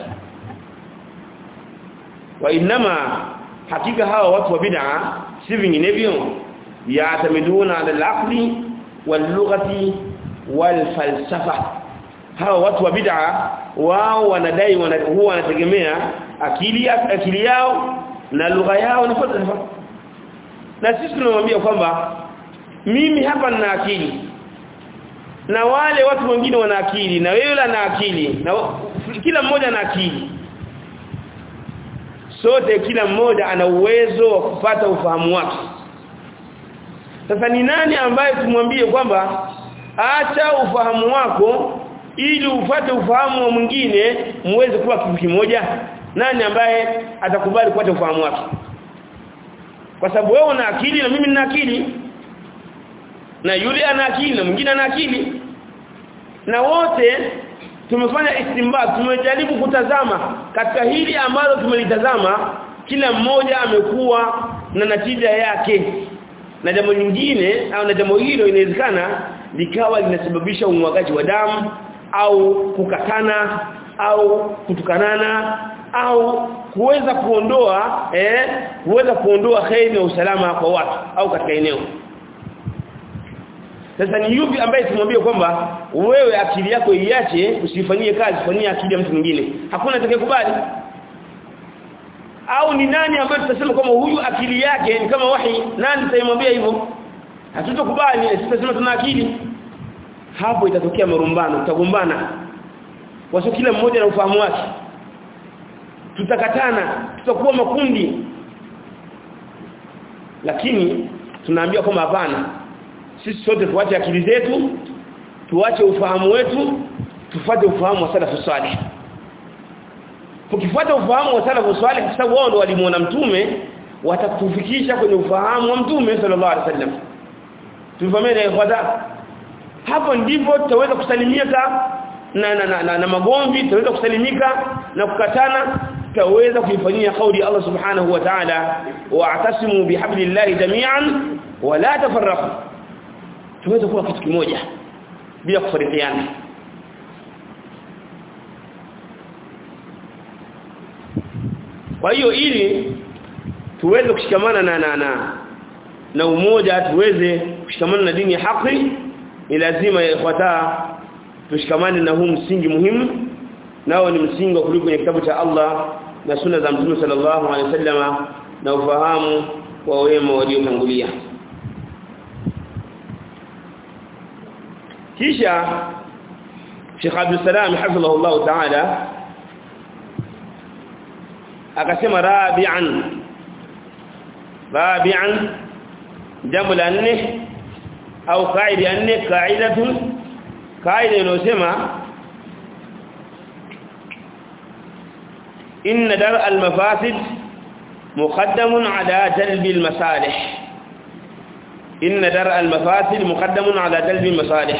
wa inma hakika hawa watu wa bid'a si vinginevyo yaatamiduna ala al-aqli wal-lughati wal-falsafa hawa watu wa bid'a wao wanadai wana, huwa wanategemea akili akili yao na lugha yao na falsafa na sisi tunamwambia kwamba mimi hapa nina akili na wale watu wengine wana akili na wewe una akili na kila mmoja ana akili sote kila mmoja ana uwezo wa kupata ufahamu wake sasa ni nani ambaye tumwambie kwamba acha ufahamu wako ili upate ufahamu wa mwingine muweze kuwa kitu kimoja nani ambaye atakubali kupata ufahamu wake kwa sababu wewe una akili na mimi nina akili na yule ana akili na mwingine ana akili na wote tumefanya istimbat tumejaribu kutazama katika hili ambalo tumelitazama kila mmoja amekuwa na natija yake na jambo lingine au na jambo hilo inawezekana likawa linasababisha umwagaji wa damu au kukatana au kutukanana au kuweza kuondoa eh kuweza kuondoa khairi na usalama kwa watu au katika eneo sasa ni yupi ambaye tumwambie kwamba wewe akili yako iache usifanyie kazi fanyia akili ya mtu mwingine hakuna atakayekubali au ni nani ambaye tutasema kwamba huyu akili yake ni kama wahi nani tutamwambia hivyo hatutokubali tutasema tuna akili hapo itatokea marumbano tutagombana waso kila mmoja na ufahamu wake tutakatana tutakuwa makundi lakini tunaambia kwamba hapana sisi sote tuache akili zetu tuache ufahamu wetu tufuate ufahamu wa salafu salih tukifuata ufahamu wa salafu salih kwa sababu wao ndio walimuona mtume watatufikisha kwenye ufahamu wa mtume sallallahu alaihi wasallam tufahameni ikhwata hapo ndipo tutaweza kusalimika na na, na, na, na magomvi tutaweza kusalimika na kukatana tutaweza kuifanyia kauli Allah subhanahu wa ta'ala wa'tasimu bihablillahi jami'an wa la tafarraqu tuweze kuwa kitu kimoja bila kufarikiana kwa hiyo ili tuweze kushikamana na na na, na umoja tuweze kushikamana na dini ya haki ni lazima ifuata tushikamane na huu msingi muhimu nao ni msingi wa kuliko kwenye kitabu cha Allah na sunna za Mtume sallallahu alaihi wasallama na ufahamu wa wema waliotangulia kisha Sheikh Abdul Salam hafidhahullah ta'ala akasema rabi'an rabi'an jambo la nne au kaida ya nne kaidatu kaida inayosema inna dar al-mafasid muqaddamun ala jalb al-masalih inna dar al-mafasid muqaddamun ala jalb al-masalih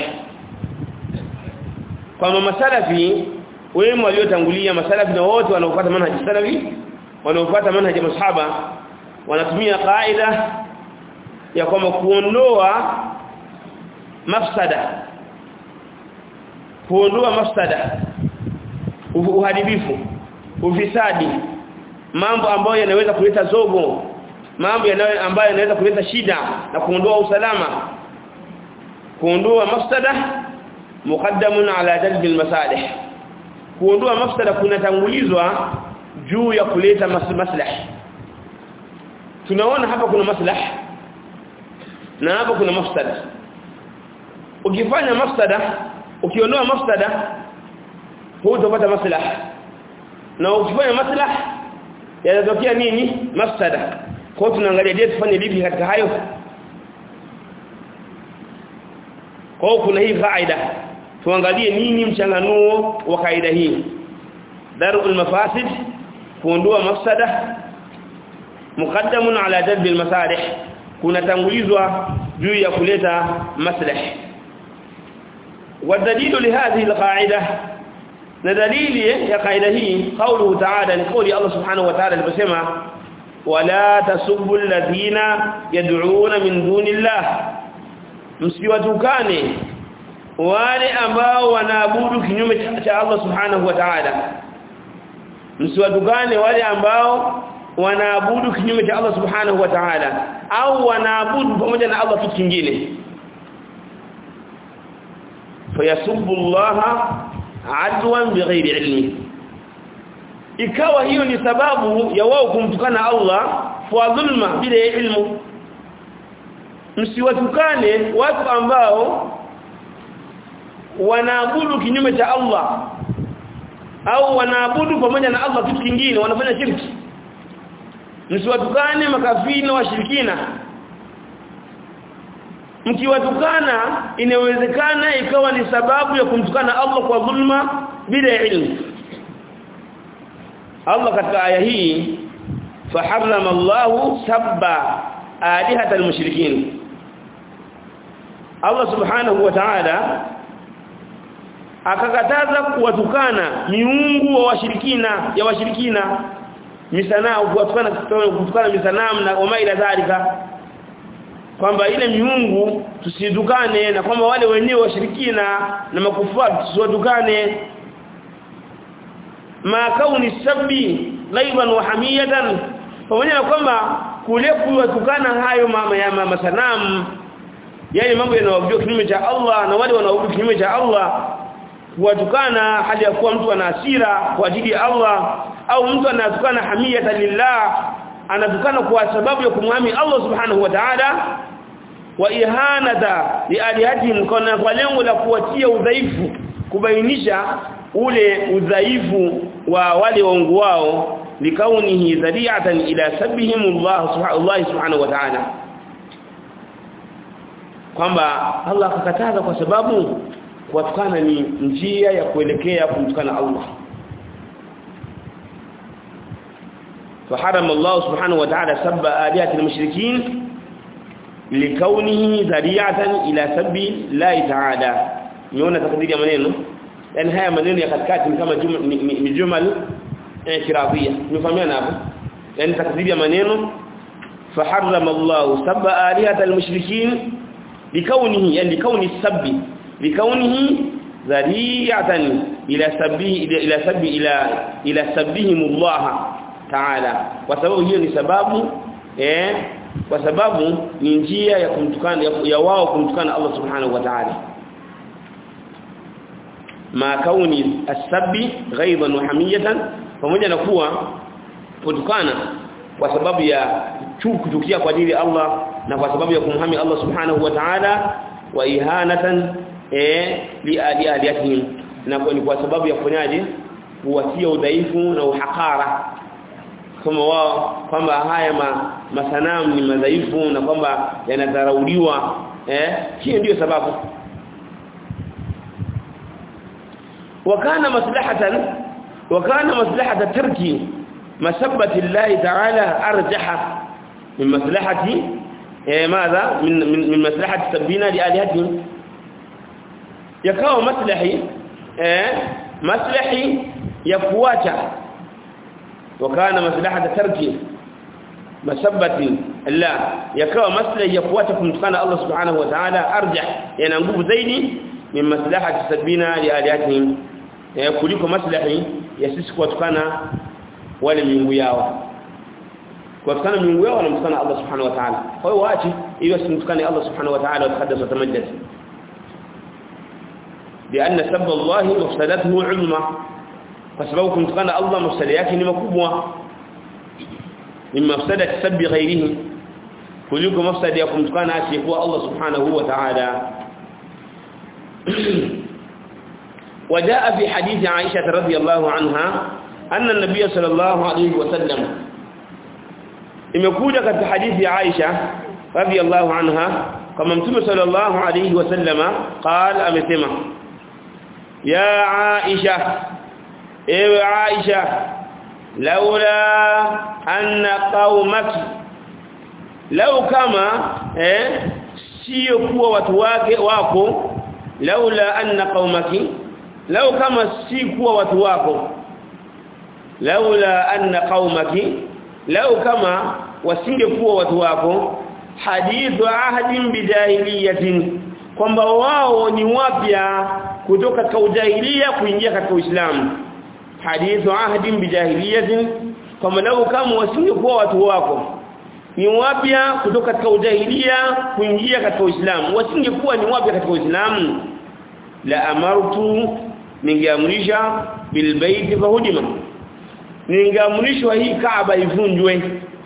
kwa masalafi wema waliotangulia masalafi na wote wanaofuata manhaji salafi wanaofuata manhaji ya masahaba wanatumia kaida ya kwamba kuondoa mafsada kuondoa mafsada uharibifu ufisadi mambo ambayo yanaweza kuleta zogo mambo yanayo ambayo yanaweza kuleta shida na kuondoa usalama kuondoa mafsada muqaddamun ala jalb almasalih kuondoa mafsada kunatangulizwa juu ya kuleta maslahi tunaona hapa kuna maslahi na hapa kuna mafsada ukifanya mafsada ukiondoa mafsada hutapata maslahi na ukifanya maslahi yanatokea nini mafsada kwa hiyo tunaangalia je tufanye vipi katika hayo kwa hiyo kuna hii kaida tuangalie nini mchanganuo wa kaida hii darul mafasid kuondoa mafsada muqaddamun ala jalb almasalih kunatangulizwa juu ya kuleta maslahi والدليل لهذه القاعده دليل يا قاعده هي قوله تعالى لقول الله سبحانه وتعالى لبسما ولا تسبوا الذين يدعون من دون الله msiwatukane wale ambao wanaabudu kinyume cha Allah subhanahu wa ta'ala msiwatukane wale ambao wanaabudu kinyume cha Allah subhanahu wa ta'ala au wanaabudu pamoja na Allah kitu kingine fayasubbu Allah adwan bighairi ilmi ikawa hiyo ni sababu ya wao kumtukana Allah kwa dhulma bila ilmu msiwatukane watu ambao wanaabudu kinyume cha Allah au wanaabudu pamoja na Allah kitu kingine wanafanya shirki msiwatukane makafiri na washirikina mkiwatukana inawezekana ikawa ni sababu ya kumtukana Allah kwa dhulma bila ilmu Allah katika aya hii faharrama Allahu sabba alihata almushrikin Allah subhanahu wa ta'ala akakataza kuwatukana miungu wa washirikina ya washirikina misanao kuwatukana kutukana misanamu na wama ila dhalika kwamba ile miungu tusidukane na kwamba wale wenyewe washirikina na makufari tusiwadukane ma kauni sabbi ghaiban wa hamiyatan pamoja na kwamba kule kuwatukana hayo mama ya mama sanamu yani mambo yanayoabudiwa kinyume cha Allah na wale wanaoabudu kinyume cha Allah kuwatukana hali ya kuwa mtu ana hasira kwa ajili ya Allah au mtu anatukana hamiyatan lillah anatukana kwa sababu ya kumwami Allah subhanahu wa ta'ala wa ihanata li alihatihim kana kwa lengo la kuwatia udhaifu kubainisha ule udhaifu wa wale waungu wao likaunihi dhari'atan ila sabihim Allah subhanahu wa ta'ala kwamba Allah akakataza kwa sababu kuwatukana ni njia ya kuelekea kumtukana Allah فحرم الله سبحانه وتعالى سب آلهة المشركين likaunihi dhari'atan ila sabbi la ta'ala niona takdiri ya maneno yani haya maneno ya katikati ni kama ni jumal i'tiradhiyya nimefahamiana hapo yani takdiri ya maneno faharrama Allah sab'a alihata almushrikin likaunihi yani likauni sabbi likaunihi dhari'atan ila sabbi ila sabbi ila ila sabbihim Allah ta'ala kwa sababu hiyo ni sababu eh kwa sababu ni njia ya kumtukana ya, ya wao kumtukana Allah subhanahu wa ta'ala ma kauni as-sabbi ghaiban wa hamiyatan pamoja na kuwa kutukana kwa sababu ya kuchukia kwa ajili ya Allah na kwa sababu ya kumhami Allah subhanahu wa ta'ala wa ihanatan eh li aliyatihim na kwa sababu ya kufanyaje kuwatia udhaifu na uhakara kama wao kwamba haya ma, masanamu ni madhaifu na kwamba yanadharauliwa eh hiyo ndiyo sababu wakana maslahatan wakana maslahata tarki masabbati Allah ta'ala arjaha min maslahati eh madha min min, min maslahati sabina li alihatihim yakawa maslahi eh maslahi ya kuacha wakana maslahata tarki masabbati Allah yakawa maslahi ya kuacha kumtukana Allah subhanahu wa ta'ala arjah yana nguvu zaidi min maslahati sabina li alihatihim eh kuliko maslahi ya sisi kuwatukana wale miungu yao kuwatukana miungu yao wanamtukana Allah subhanahu wa ta'ala kwa hiyo waache ili wasimtukane Allah subhanahu wa ta'ala watakaddas watamajjad لأن سب الله مفسدته عظمى فسبب كنتكان الله مفسد yake ni makubwa min mafsadati sabbi ghairihi kuliko mafsadi ya kumtukana asiyekuwa Allah subhanahu wa ta'ala وجاء في حديث عائشة رضي الله عنها أن النبي صلى الله عليه وسلم imekuja katika hadithi ya Aisha radhiyallahu anha kama mtume sallallahu alayhi wasallama qala amesema ya Aisha ewe Aisha laula anna qaumaki lau kama eh sio kuwa watu wake wako laula anna qaumaki lau kama si kuwa watu wako laula anna qaumaki lau kama wasingekuwa watu wako hadithu ahdin bidahiliyatin kwamba wao ni wapya kutoka katika ujahilia kuingia katika Uislamu hadithu ahdin bidahiliyatin kwamba lau kama wasingekuwa watu wako ni wapya kutoka katika ujahilia kuingia katika Uislamu wasingekuwa ni wapya katika Uislamu la amartu ningeamrisha bilbaiti fahudima ningeamrishwa hii Kaaba ivunjwe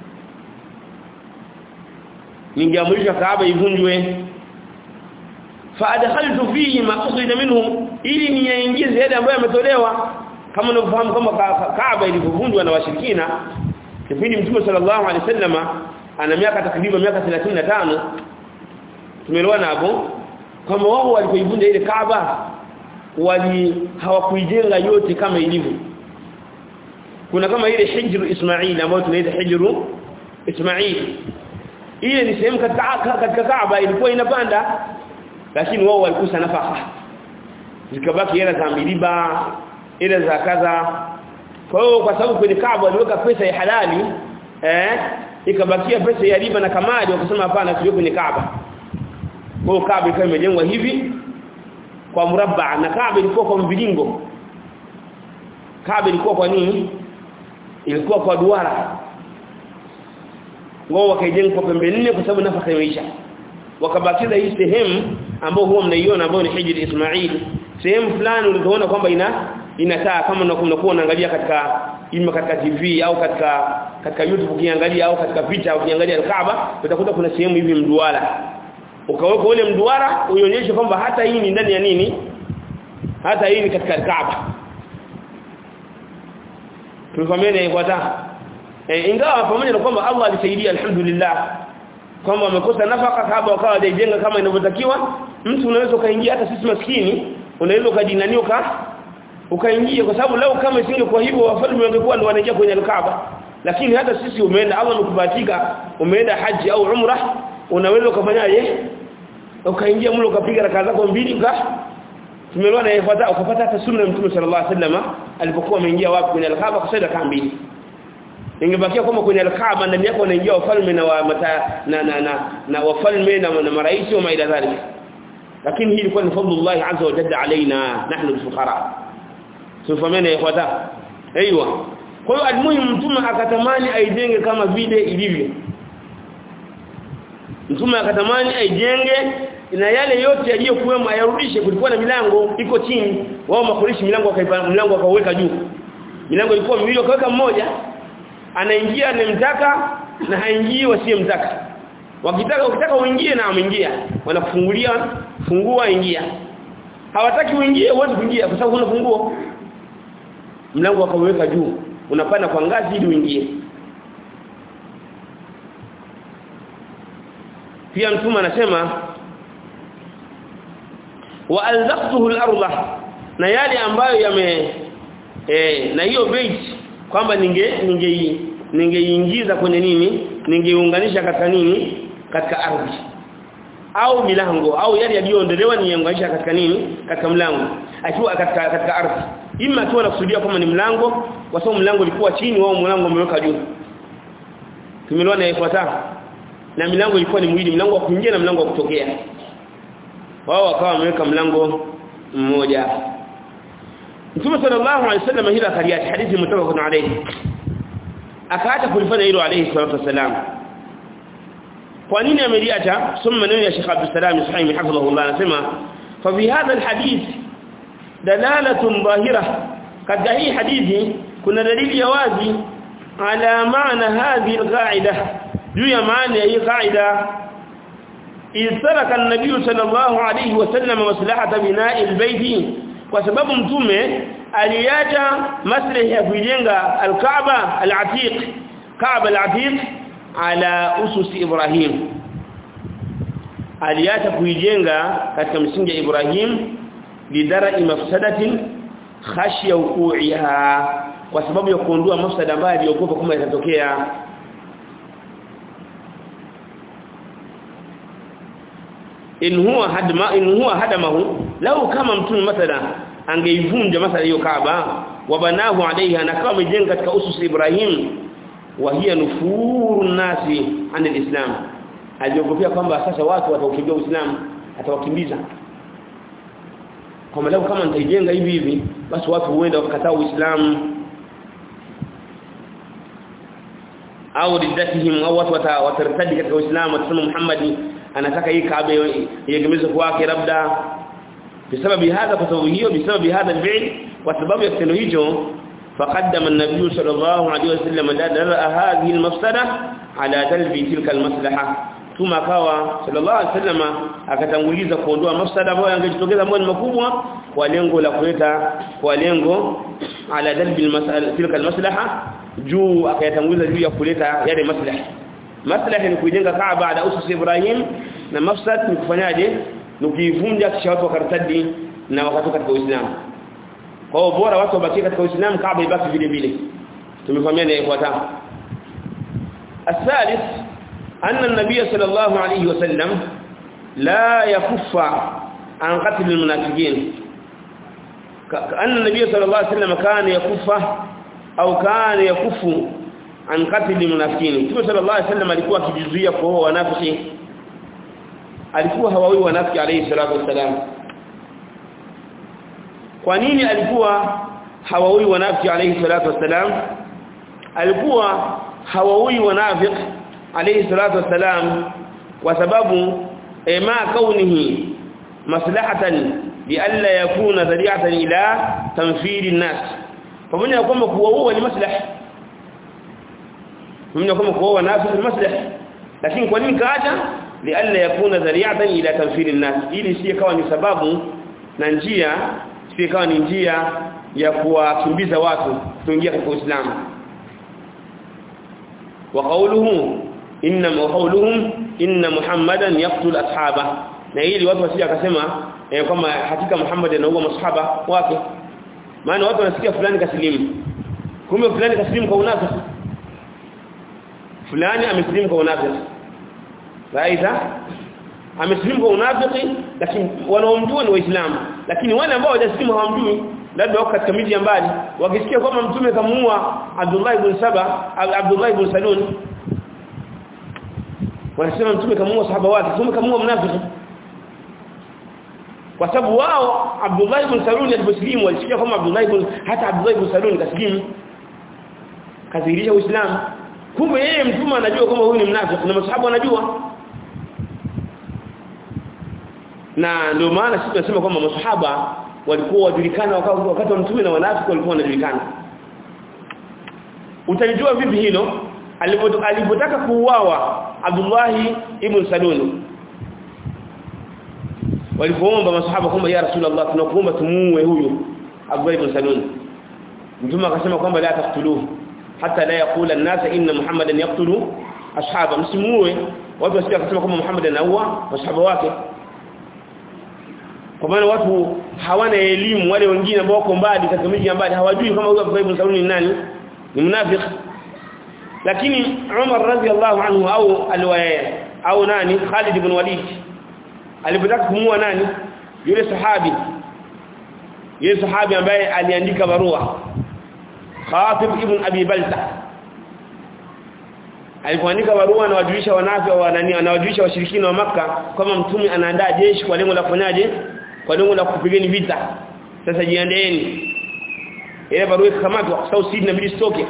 ningeamrishwa Kaaba ivunjwe fa adkhaltu fihi ma ukhida minhu ili niingize yale ambayo yametolewa kama unavyofahamu kama Kaaba ilivyovunjwa na washirikina kipindi Mtume sallallahu alaihi wasallama ana miaka takriban miaka 35 tumeelewana hapo kama wao walipoivunja ile Kaaba wali hawakuijenga yote kama ilivyo kuna kama ile hijru Ismail ambayo tunaita hijru Ismail ile ni sehemu katika katika Kaaba ilikuwa inapanda lakini wao walikusa nafaka zikabaki hela za miliba ile za kaza kwa hiyo kwa sababu kwenye Kaaba waliweka pesa ya halali eh ikabakia pesa ya riba na kamadi wakasema hapana tuwe kwenye Kaaba kwa hiyo Kaaba ikawa imejengwa hivi kwa mrabba na Kaaba ilikuwa kwa mviringo Kaaba ilikuwa kwa nini ilikuwa kwa duara wao wakaijenga kwa pembe nne kwa sababu nafaka imeisha wakabakiza hii sehemu ambayo huwa mnaiona ambayo ni hijri Ismail sehemu fulani ulizoona kwamba ina inataa kama unakuwa unaangalia katika ima katika TV au katika katika YouTube ukiangalia au katika picha ukiangalia Kaaba utakuta kuna sehemu hivi mduara ukaweka ule mduara uionyeshe kwamba hata hii ni ndani ya nini hata hii ni katika Kaaba tulikwambia ifuata e, ingawa pamoja na kwamba Allah alisaidia alhamdulillah kwamba wamekosa nafaka Kaaba wakawa hajajenga kama inavyotakiwa mtu unaweza kaingia hata sisi maskini unaweza ukajinania uka ukaingia kwa sababu leo kama isingekuwa hivyo wafalme wangekuwa ndio wanaingia kwenye Kaaba lakini hata sisi umeenda Allah amekubatika umeenda haji au umra unaweza ukafanyaje ukaingia mlo ukapiga raka zako mbili uka tumeelewa na yafuata ukapata hata sunna ya mtume sallallahu alaihi wasallam alipokuwa ameingia wapi kwenye al-Kaaba kusali raka mbili ingebakia kama kwenye al-Kaaba ndani yako wanaingia wafalme na wa mata, na na na, na wafalme na, na marais wa maida dhalik lakini hii ilikuwa ni fadlullah azza wa jalla alaina nahnu al-fuqara sifamene yafuata aiywa kwa hiyo almuhimu mtume akatamani aijenge kama vile ilivyo mtume akatamani aijenge na yale yote yaliyokuwemo ayarudishe kulikuwa na milango iko chini wao makurishi milango wakaipa mlango akaweka juu milango ilikuwa miwili wakaweka mmoja anaingia anemtaka na haingii wasiyemtaka wakitaka ukitaka uingie na ameingia wanakufungulia fungua ingia hawataki uingie uweze kuingia kwa sababu huna funguo mlango akaweka juu unapanda kwa ngazi ili uingie pia mtume anasema wa alzaqtuhu al-ardh na yale ambayo yame eh na hiyo bait kwamba ninge ninge ningeingiza kwenye nini ningeiunganisha katika nini katika ardhi au milango au yale yaliyoondolewa niunganisha katika nini katika mlango akiwa katika katika ardhi ima akiwa anakusudia kama ni mlango kwa sababu mlango ulikuwa chini wao mlango umeweka juu tumeelewana na ifuata na milango ilikuwa ni mwili mlango wa kuingia na mlango wa kutokea wao wakawa wameweka mlango mmoja Mtume sallallahu alaihi wasallam hila kariyat hadithi mutafaqun alayhi akaacha kulifanya hilo alayhi salatu wasalam kwa nini ameliacha soma maneno ya Sheikh Abdul Salam Suhaimi hafidhahullah anasema fa fi hadha alhadith dalalatun dhahira katika hii hadithi kuna dalili ya wazi ala maana hadhihi alqaida juu ya maana ya hii qaida istaraka an-nabiy sallallahu alayhi wasallam maslahata bina'i albayt kwa sababu mtume aliacha maslahi ya kujenga al-Kaaba al-Atiq Kaaba al-Atiq ala usus Ibrahim aliacha kuijenga katika msingi ya Ibrahim lidara mafsadatin khashya wuqiha kwa sababu ya kuondoa mafsada ambayo aliogopa kama itatokea in huwa hadma in huwa hadamahu lau kama mtume mathala angeivunja mathala hiyo Kaaba wabanahu alaiha na kama amejenga katika usus Ibrahim wa hiya nufuru nasi anil islam aliogopea kwamba sasa watu wataukimbia uislamu atawakimbiza kwamba leo kama nitaijenga hivi hivi basi watu huenda wakakataa uislamu au riddatihim au watu watartadi katika uislamu watasema Muhammad anataka hii Kaaba iegemezwe kwake labda bisababi hadha kwa sababu hiyo bisababi hadha alfi'l kwa sababu ya kitendo hicho فقدم النبي صلى الله عليه وسلم درء هذه المفسده على تلبي تلك المصلحه ثم kawa sallallahu alaihi wasallam akatanguliza kuondoa mafsada ambayo yangejitokeza ambayo ni makubwa kwa lengo la kuleta kwa lengo ala dalbi almas'ala tilka almaslaha juu akayatanguliza juu ya kuleta yale maslaha maslaha ni kujenga Kaaba baada usus Ibrahim na mafsad ni kufanyaje ni kuivunja kisha watu wakartadi na wakatoka katika Uislamu kwa hiyo bora watu wabaki katika Uislamu Kaaba ibaki vile vile tumefahamiana ifuatayo الثالث أن النبي صلى الله عليه وسلم لا يكف عن قتل المنافقين كأن النبي صلى الله عليه وسلم كان يكف أو كان يكف عن قتل المنافقين النبي صلى الله عليه وسلم alikuwa akijizuia kwa wanafiki alikuwa hawawi wanafiki alayhi salatu wasalam kwa nini alikuwa hawaui wanafiki alayhi salatu wasalam alikuwa hawaui wanafiki alayhi salatu wasalam kwa sababu ma kaunihi maslahatan lialla yakuna dhari'atan ila tanfiri an-nas pamoja na kwamba kuwaua ni maslaha pamoja na kwamba kuwaua nafsi ni maslaha lakini kwa nini kaacha lialla yakuna dhari'atan ila tanfiri an-nas ili si kawa ni sababu na njia si kawa ni njia ya kuwakimbiza watu kuingia katika Uislamu wa qawluhu inna qawluhum inna muhammadan yaqtul ashaba na ili watu wasije akasema eh, kwamba hakika Muhammad anaua masahaba wake maana watu wanasikia fulani kasilimu kumbe fulani kasilimu kwa unafiki fulani amesilimu kwa unafiki Aidha amesilimu kwa unafiki lakini wanaomjua ni waislamu lakini wale ambao hawajasilimu hawamjui labda wako katika miji ya mbali wakisikia kwamba mtume kamuua Abdullah ibn Saba Abdullah ibn Salul wanasema mtume kamuua sahaba wake mtume kamuua mnafiki kwa sababu wao Abdullah ibn Salul aliposilimu walisikia kwamba Abdullah ibn hata Abdullah ibn Salul kasilimu kadhihirisha Uislamu kumbe yeye mtume anajua kwamba huyu ni mnafiki na masahaba wanajua na ndio maana sisi tunasema kwamba masahaba walikuwa wajulikana wakati wa mtume na wanafiki walikuwa wanajulikana utalijua vipi hilo alipotaka kuuawa Abdullah ibn Salul walipoomba masahaba kwamba ya Rasulullah tunakuomba tumuue huyu Abdullah ibn Salul mtume akasema kwamba la taqtuluhu hata la yakula an-nas inna Muhammadan yaqtulu ashaba msimuue watu wasije kusema kwamba Muhammad anaua masahaba wake kwa maana watu hawana elimu wale wengine ambao wako mbali katika miji ya mbali hawajui kama huyo Abdullah ibn Salul ni nani ni mnafiki lakini Umar radhiallahu anhu au alwaya au nani Khalid ibn Walid alipotaka kumua nani yule sahabi yule sahabi ambaye aliandika barua Khatib ibn Abi Balta alipoandika barua na wajulisha wanafi wa nani anawajulisha washirikina wa maka kama mtume anaandaa jeshi kwa lengo la kufanyaje kwa lengo la kupigeni vita sasa jiandeeni ile barua ikamatwa kwa sababu sisi inabidi stoke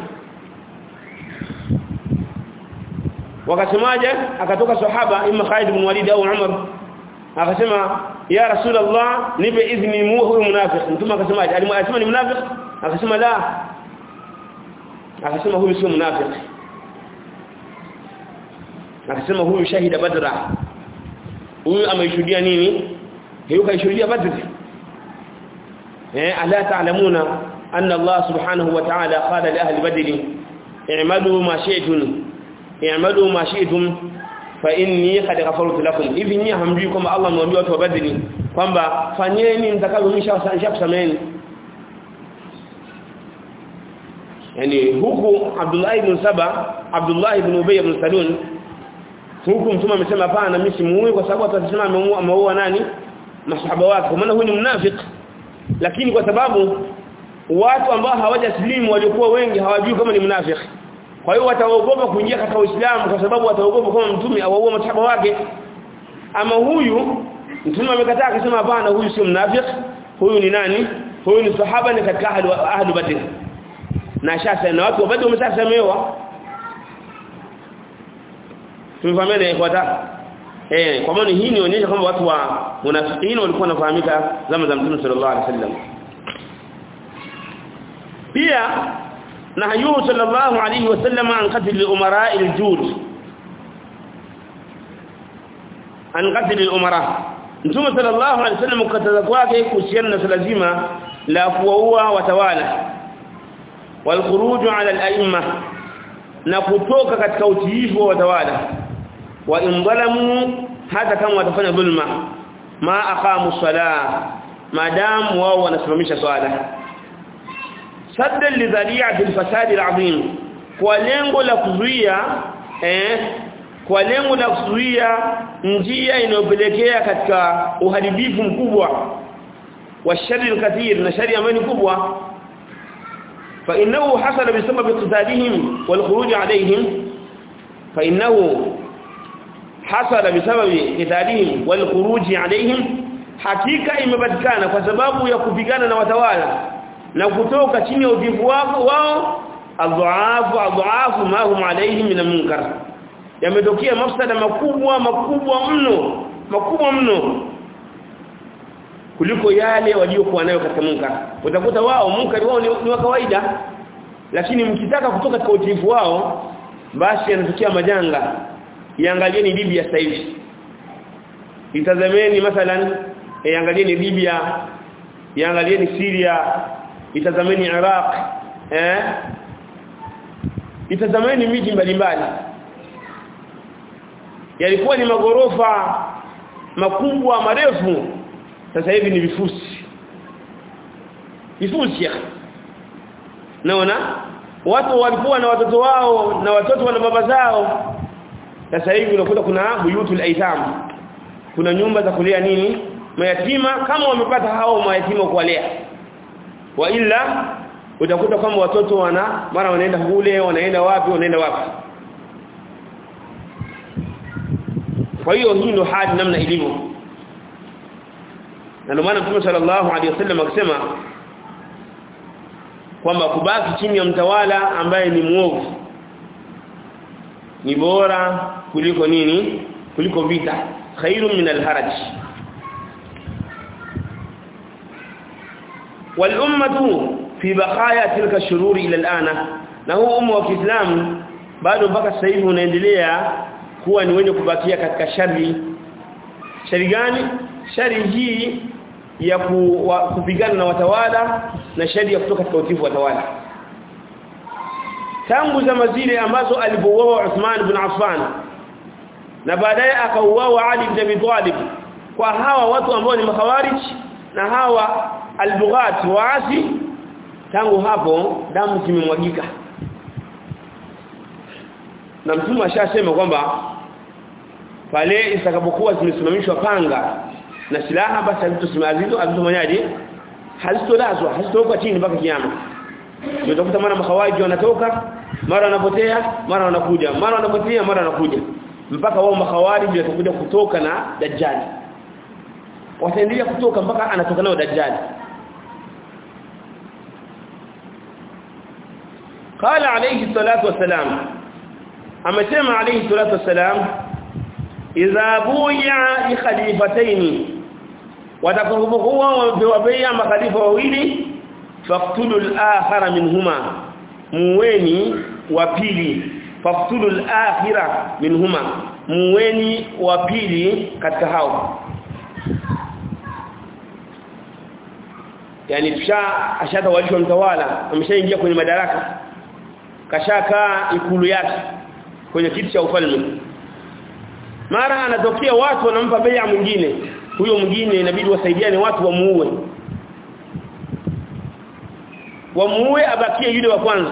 wakasemaje akatoka sahaba imma Khalid ibn Walid au Umar akasema ya rasulullah nipe idhni mu huyu munafiki mtume akasemaje alimwasema ni munafiki akasema la akasema huyu sio munafiki akasema huyu shahida badra huyu ameishuhudia nini hiyo kaishuhudia badr eh ala ta'lamuna anna Allah subhanahu wa ta'ala qala li ahli badr i'malu ma shi'tum i'malu ma shi'tum fa inni qad ghafartu lakum hivi nyinyi hamjui kwamba Allah amewambia watu wa badri kwamba fanyeni mtakavyomisha kusameni yani huku Abdullah ibn Saba Abdullah ibn Ubay ibn Salul huku mtume amesema hapana mimi simuui kwa sababu atasema ameua ameua nani masahaba wake kwa maana huyu ni mnafiki lakini kwa sababu watu ambao hawajaslimu waliokuwa wengi hawajui kama ni mnafiki kwa hiyo wataogopa kuingia katika Uislamu kwa sababu wataogopa kama mtume awaua masahaba wake ama huyu mtume amekataa akisema hapana huyu sio mnafiki huyu ni nani huyu ni sahaba ni katika ahli ahli badr na shasa na watu wa badr wameshasemewa tumefahamiana ikhwata eh kwa maana hii inaonyesha kwamba watu wa munafiqina walikuwa wanafahamika zama za Mtume sallallahu alaihi wasallam pia nahyu sallallahu alaihi wasallam an qatl al-umara al-jud an qatl al-umara Mtume sallallahu alaihi wasallam kataza kwake kuhusiana na swala zima la kuwaua watawala wal khuruj ala al-a'imma na kutoka katika utiifu wa watawala wa indalamu hata kama watafanya dhulma ma aqamu salah madam wao wanasimamisha swala sadda lidhari'ati alfasad alazim kwa lengo la kuzuia eh kwa lengo la kuzuia njia inayopelekea katika uharibifu mkubwa wa shari alkathir na shari ambayo ni kubwa fa innahu hasala bisababi qitalihim wal khuruj alayhim fa innahu hasala bisababi qitalihim wal khuruj alayhim hakika imepatikana kwa sababu ya kupigana na watawala na kutoka chini ya uvivu wao wao adhaafu adhaafu ma hum alayhi min munkar yametokea mafsada makubwa makubwa mno makubwa mno kuliko yale waliokuwa nayo katika munkar utakuta wao munkar wao ni, ni wa kawaida lakini mkitaka kutoka katika utiifu wao basi yanatokea majanga iangalieni Libya sasa hivi itazameni mathalan iangalieni Libya iangalieni Syria itazameni Iraq eh itazameni miji mbalimbali yalikuwa ni magorofa makubwa marefu sasa hivi ni vifusi vifusi naona watu walikuwa na watoto wao na watoto wana baba zao sasa hivi unakuta kuna buyutul aitam kuna nyumba za kulea nini mayatima kama wamepata hao mayatima kuwalea wa ila utakuta kwamba watoto wana mara wanaenda kule wanaenda wapi wanaenda wapi kwa hiyo hii ndio hali namna ilivyo na ndio maana Mtume sallallahu alaihi wasallam akisema kwamba kubaki chini ya mtawala ambaye ni muovu ni bora kuliko nini kuliko vita khairum min alharaj wal ummatu fi baqaya tilka shururi ila alana na huu umma wa Kiislamu bado mpaka sasa hivi unaendelea kuwa ni wenye kubakia katika shari shari gani shari hii ya ku, wa, kupigana na watawala na shari ya kutoka katika utifu watawala tangu zama zile ambazo alipouawa Uthman ibn Affan na baadaye akauawa Ali ibn Abi Talib kwa hawa watu ambao ni makhawarij na hawa albughat waasi tangu hapo damu zimemwagika na mtume ashasema kwamba pale itakapokuwa zimesimamishwa panga na silaha basi hazitosimamizwa hazitofanyaje hazitolazwa hazitoka chini mpaka kiyama utakuta mara makhawaji wanatoka mara wanapotea mara wanakuja mara wanapotea mara wanakuja mpaka wao makhawariji watakuja kutoka na dajjali wataendelea kutoka mpaka anatoka nao dajjali قال عليه الصلاه والسلام amesema alayhi salatu wassalam idha buya li khalifatayn watakapokuwa wamepewa bai'a makhalifa wawili faqtulu al-akhara minhuma muweni wa pili faqtulu al-akhira minhuma muweni wa pili katika hao yani tusha ashatawalishwa mtawala ameshaingia kwenye madaraka kashakaa ikulu yake kwenye kiti cha ufalme mara anatokea watu wanampa bai'a mwingine huyo mwingine inabidi wasaidiane watu wamuue wamuue abakie yule wa kwanza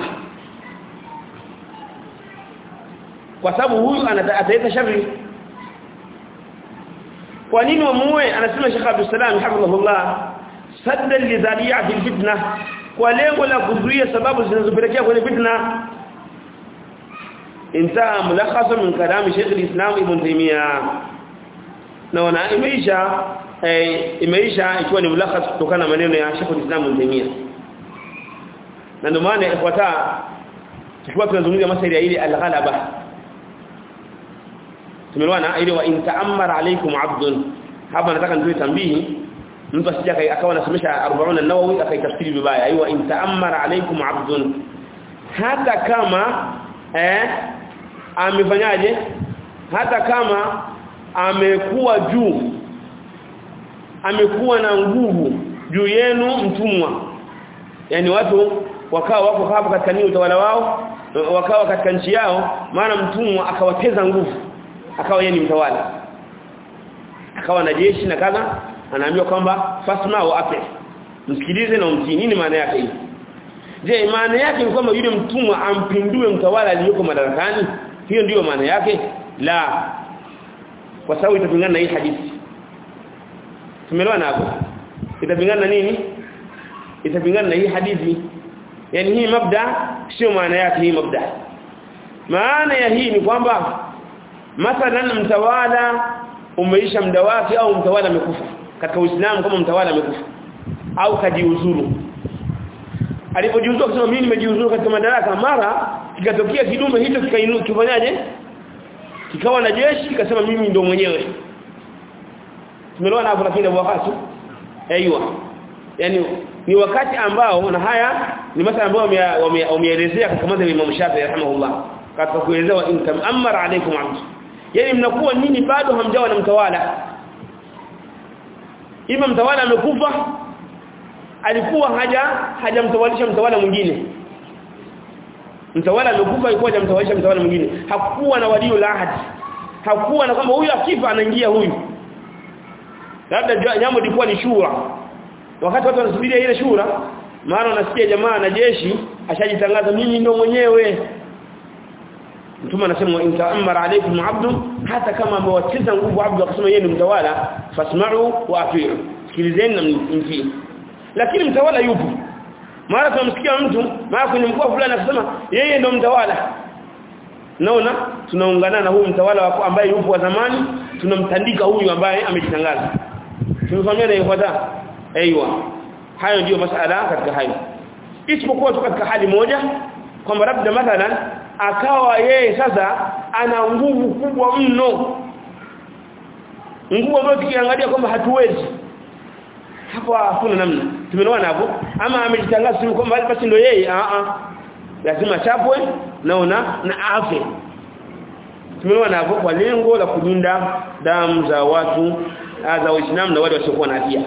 kwa sababu huyu ataleta shari kwa nini wamuue anasema Sheikh Abdul Salam hafidhahullah sadda lidhari'a fil fitna kwa lengo la kuzuia sababu zinazopelekea kwenye fitna intaha mulakhasan min kalami Sheikh al-Islam Ibn Taymiyyah na wana imeisha eh, imeisha ikiwa ni mulakhas kutokana na maneno ya Sheikh al-Islam Ibn Taymiyyah na ndio maana ifuata tukiwa tunazungumzia masuala ya ile al-ghalaba tumeelewana ile wa inta'ammara alaykum 'abdun hapa nataka nitoe tambihi mtu asija akawa anasomesha 40 an-Nawawi akaitafsiri vibaya aiwa inta'ammara alaykum 'abdun hata kama eh amefanyaje hata kama amekuwa juu amekuwa na nguvu juu yenu mtumwa yani watu wakawa wako hapo katika nini utawala wao wakawa katika nchi yao maana mtumwa akawateza nguvu akawa yeye ni mtawala akawa na jeshi na kadha anaambiwa kwamba fasma wa ate msikilize na umtii nini maana yake hii je maana yake ni kwamba yule mtumwa ampindue mtawala aliyoko madarakani hiyo ndiyo maana yake la kwa sababu itapingana na hii hadithi tumeelewana hapo itapingana na nini itapingana na hii hadithi yani hii mabda sio maana yake hii mabda maana ya hii ni kwamba mathalan mtawala umeisha muda wake au mtawala amekufa katika Uislamu kama mtawala amekufa au kajiuzuru alipojiuzuru akasema mimi nimejiuzuru katika madaraka mara kikatokea kidume hicho kikainuka kifanyaje kikawa na jeshi kikasema mimi ndo mwenyewe tumeelewana hapo lakini wakati aiywa yani ni wakati ambao na haya ni masala ambayo wameelezea katika madhhabi ya Imam Shafi'i rahimahullah katika kuelezea intam amara alaykum abd yani mnakuwa nini bado hamjawa na mtawala ima mtawala amekufa alikuwa haja hajamtawalisha mtawala mwingine mtawala amekufa alikuwa hajamtawalisha mtawala mwingine hakuwa na walio la ahadi hakuwa na kwamba huyu akifa anaingia huyu labda jambo lilikuwa ni shura wakati watu wanasubiria ile shura maana unasikia jamaa na jeshi ashajitangaza mimi ndo mwenyewe mtume anasema in ta'ammara alaykum 'abdu hata kama amewacheza nguvu abdu akasema yeye ni mtawala fasma'u wa ati'u sikilizeni na mtii lakini mtawala yupo mara tunamsikia mtu mara kwenye mkoa fulani akisema yeye ndio mtawala naona tunaungana na huyu mtawala wako ambaye yupo wa zamani tunamtandika huyu ambaye amejitangaza tumefanyia na ifuata aiywa hayo ndio masala katika hayo isipokuwa tu katika hali moja kwamba labda mathalan akawa yeye sasa ana nguvu kubwa mno nguvu ambayo tukiangalia kwamba hatuwezi hapo hakuna namna tumeona hapo ama amejitangaza tu kwamba basi ndio yeye a a lazima chapwe naona na afe tumeona hapo kwa lengo la kulinda damu za watu za waislamu na wale wasiokuwa na hatia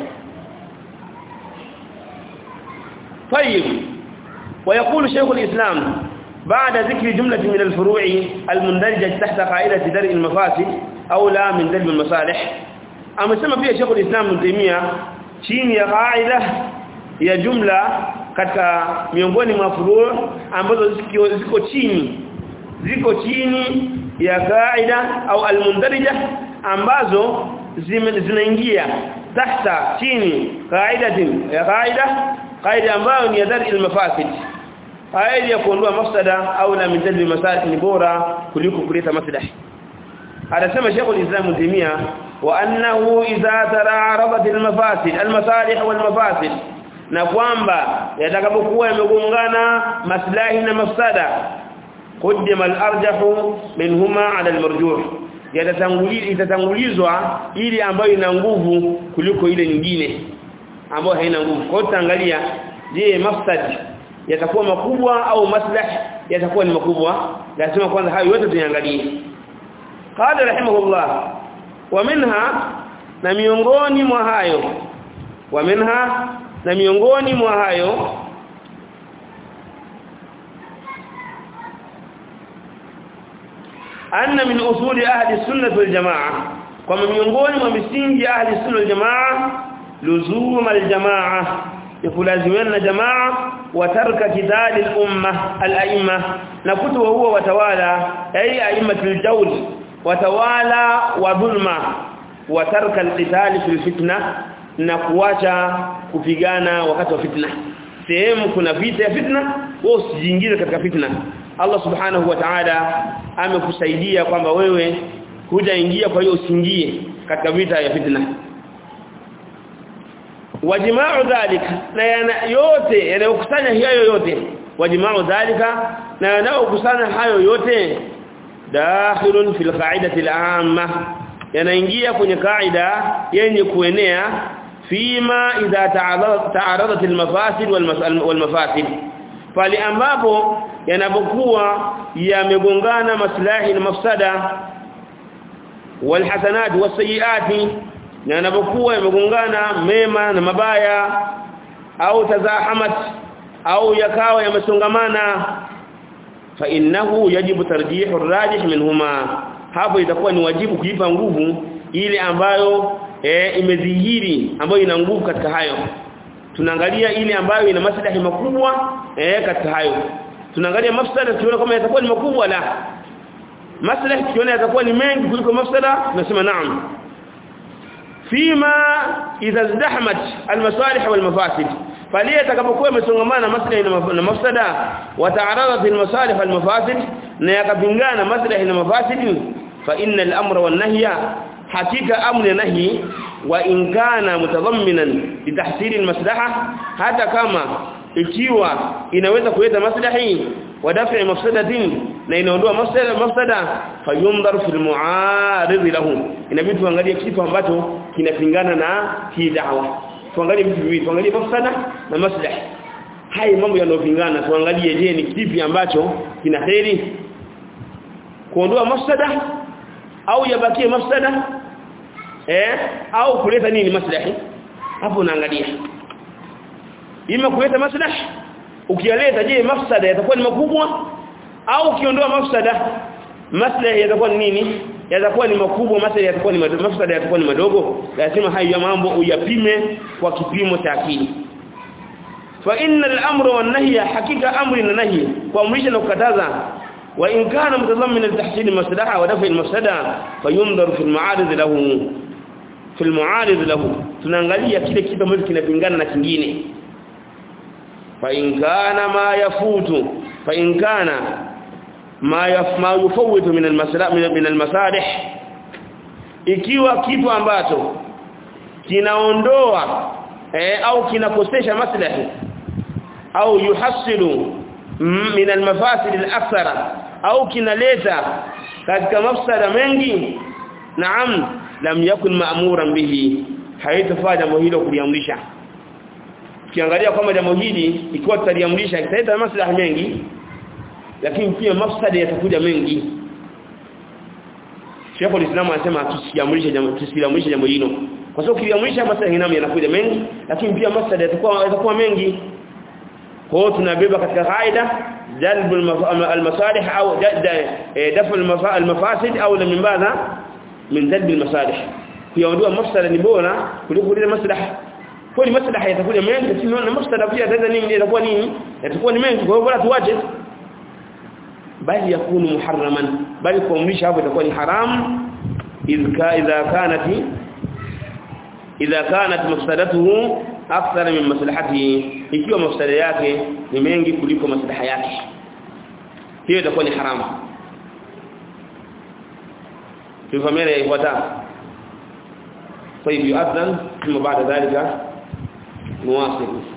طيب ويقول شيخ الإسلام بعد ذكر جملة من الفروع المندرجة تحت قاعدة درء المفاسد أو لا من درء المصالح أما سمى فيها شيخ الإسلام ابن تيمية chini ya qaida ya jumla katika miongoni mwa furu' ambazo ziko, ziko chini ziko chini ya qaida au almundarija ambazo zinaingia tahta chini qaidatin ya qaida qaida ambayo ni ya dar al-mafasid qaida ya kuondoa mafsada au la min dalil masalih ni bora kuliko kuleta maslahi anasema Sheikh al-Islam Timia wa annahu idha tara'aradat al-mafasid al-masalih wal-mafasid na kwamba yatakapokuwa yamegongana maslahi na mafsada qaddama al-arjahu minhuma 'ala al-marjuh yatatangulizwa ili ambayo ina nguvu kuliko ile nyingine ambayo haina nguvu kwa hiyo tutaangalia je mafsad yatakuwa makubwa au maslahi yatakuwa ni makubwa lazima kwanza hayo yote tuangalie qala rahimahullah wa minha na miongoni mwa hayo wa minha na miongoni mwa hayo anna min usuli ahli sunnah wal jamaa kwa miongoni mwa misingi ya ahli sunnah wal jamaa luzum al jamaa يكلازمنا جماعه وترك كتال الامه الائمه نكتب هو وتوالى اي ائمه الجور وتوالى وظلم وترك القتال في الفتنه na kuacha kupigana wakati wa fitna sehemu kuna vita ya fitna wewe usijiingize katika fitna Allah subhanahu wa ta'ala amekusaidia kwamba wewe hujaingia kwa hiyo usiingie katika vita ya fitna wajima'u dhalika na yana yote yanayokusanya hayo yote wajima'u dhalika na yanayokusanya hayo yote dakhilun fil qa'idati al-amma yanaingia kwenye kaida yenye kuenea fima idha ta'aradat al-mafasid wal-mafasid pale ambapo yanapokuwa yamegongana maslahi na mafsada walhasanat wasayiati na yanapokuwa yamegongana mema na mabaya au tazahamat au yakawa yamesongamana fa innahu yajibu tarjihu arrajih minhuma hapo itakuwa ni wajibu kuipa nguvu ile ambayo e, imedhihiri ambayo ina nguvu katika hayo tunaangalia ile ambayo ina maslahi makubwa eh katika hayo tunaangalia mafsada tuone kama yatakuwa ni makubwa la maslahi tuone yatakuwa ni mengi kuliko mafsada tunasema naam fima idha zdahmat almasalih walmafasid pale atakapokuwa yamesongamana maslahi na mafsada wa ta'aradat almasalih walmafasid na yakapingana maslahi na mafasid fa inna al-amra wan-nahya hakika amri nahi wa in kana mutadhamminan litahsil almaslaha hata kama ikiwa inaweza kuleta maslahi wa daf'i mafsadatin na inaondoa mafsada mafsada fayundhar fil mu'arid lahu inabidi tuangalie kitu ambacho kinapingana na hii da'wa tuangalie vitu viwili tuangalie mafsada na maslahi hai mambo yanayopingana tuangalie je ni kipi ambacho kina heri kuondoa mafsada au yabakie mafsada eh au kuleta nini maslahi hapo unaangalia ima kuleta maslahi ukiyaleta je mafsada yatakuwa ni makubwa au ukiondoa mafsada maslahi yatakuwa ni nini yatakuwa ni makubwa maslahi yatakuwa ni madogo mafsada yatakuwa ni madogo lazima hayo mambo uyapime kwa kipimo cha akili fa innal amra wan nahya hakika amri na nahi kuamrisha na kukataza وإن كان متضمنا لتحصيل المصلحة ودفع المفسدة فينظر في المعارض له في المعارض له tunaangalia kile kitu ambacho kinapingana na kingine fa in kana ma yafutu fa in kana ma yafma yufawitu min almasalih min almasalih ikiwa kitu ambacho kinaondoa eh, au kinakosesha maslahi au yuhasilu min almafasid alakthara au kinaleta katika mafsada mengi naam lam yakun ma'muran bihi haitafaa jambo hilo kuliamrisha ukiangalia kwamba jambo hili ikiwa tutaliamrisha italeta maslahi mengi lakini pia mafsada yatakuja mengi Sheikh al-Islam anasema tusiamrishe jambo tusiamrishe jambo hilo kwa sababu kiliamrisha maslahi yanakuja mengi lakini pia mafsada yatakuwa yatakuwa mengi kwa hiyo tunabeba katika kaida jalb al-masalih au dafa al-mafasid au min badha min jalb al-masalih kuyaondoa mafsada ni bora kuliko ile maslaha kwa ni maslaha yatakuja mengi lakini na mafsada pia yataenda nini yatakuwa nini yatakuwa ni mengi kwa hiyo bora tuache bali yakunu muharraman bali kuamrisha hapo itakuwa ni haram idha idha kanat idha kanat mafsadatuhu akthara min maslahatihi ikiwa mafsada yake ni mengi kuliko maslaha yake hiyo itakuwa ni haramu tufahamiane ifuatayo طيب يؤذن ثم بعد ذلك نواصل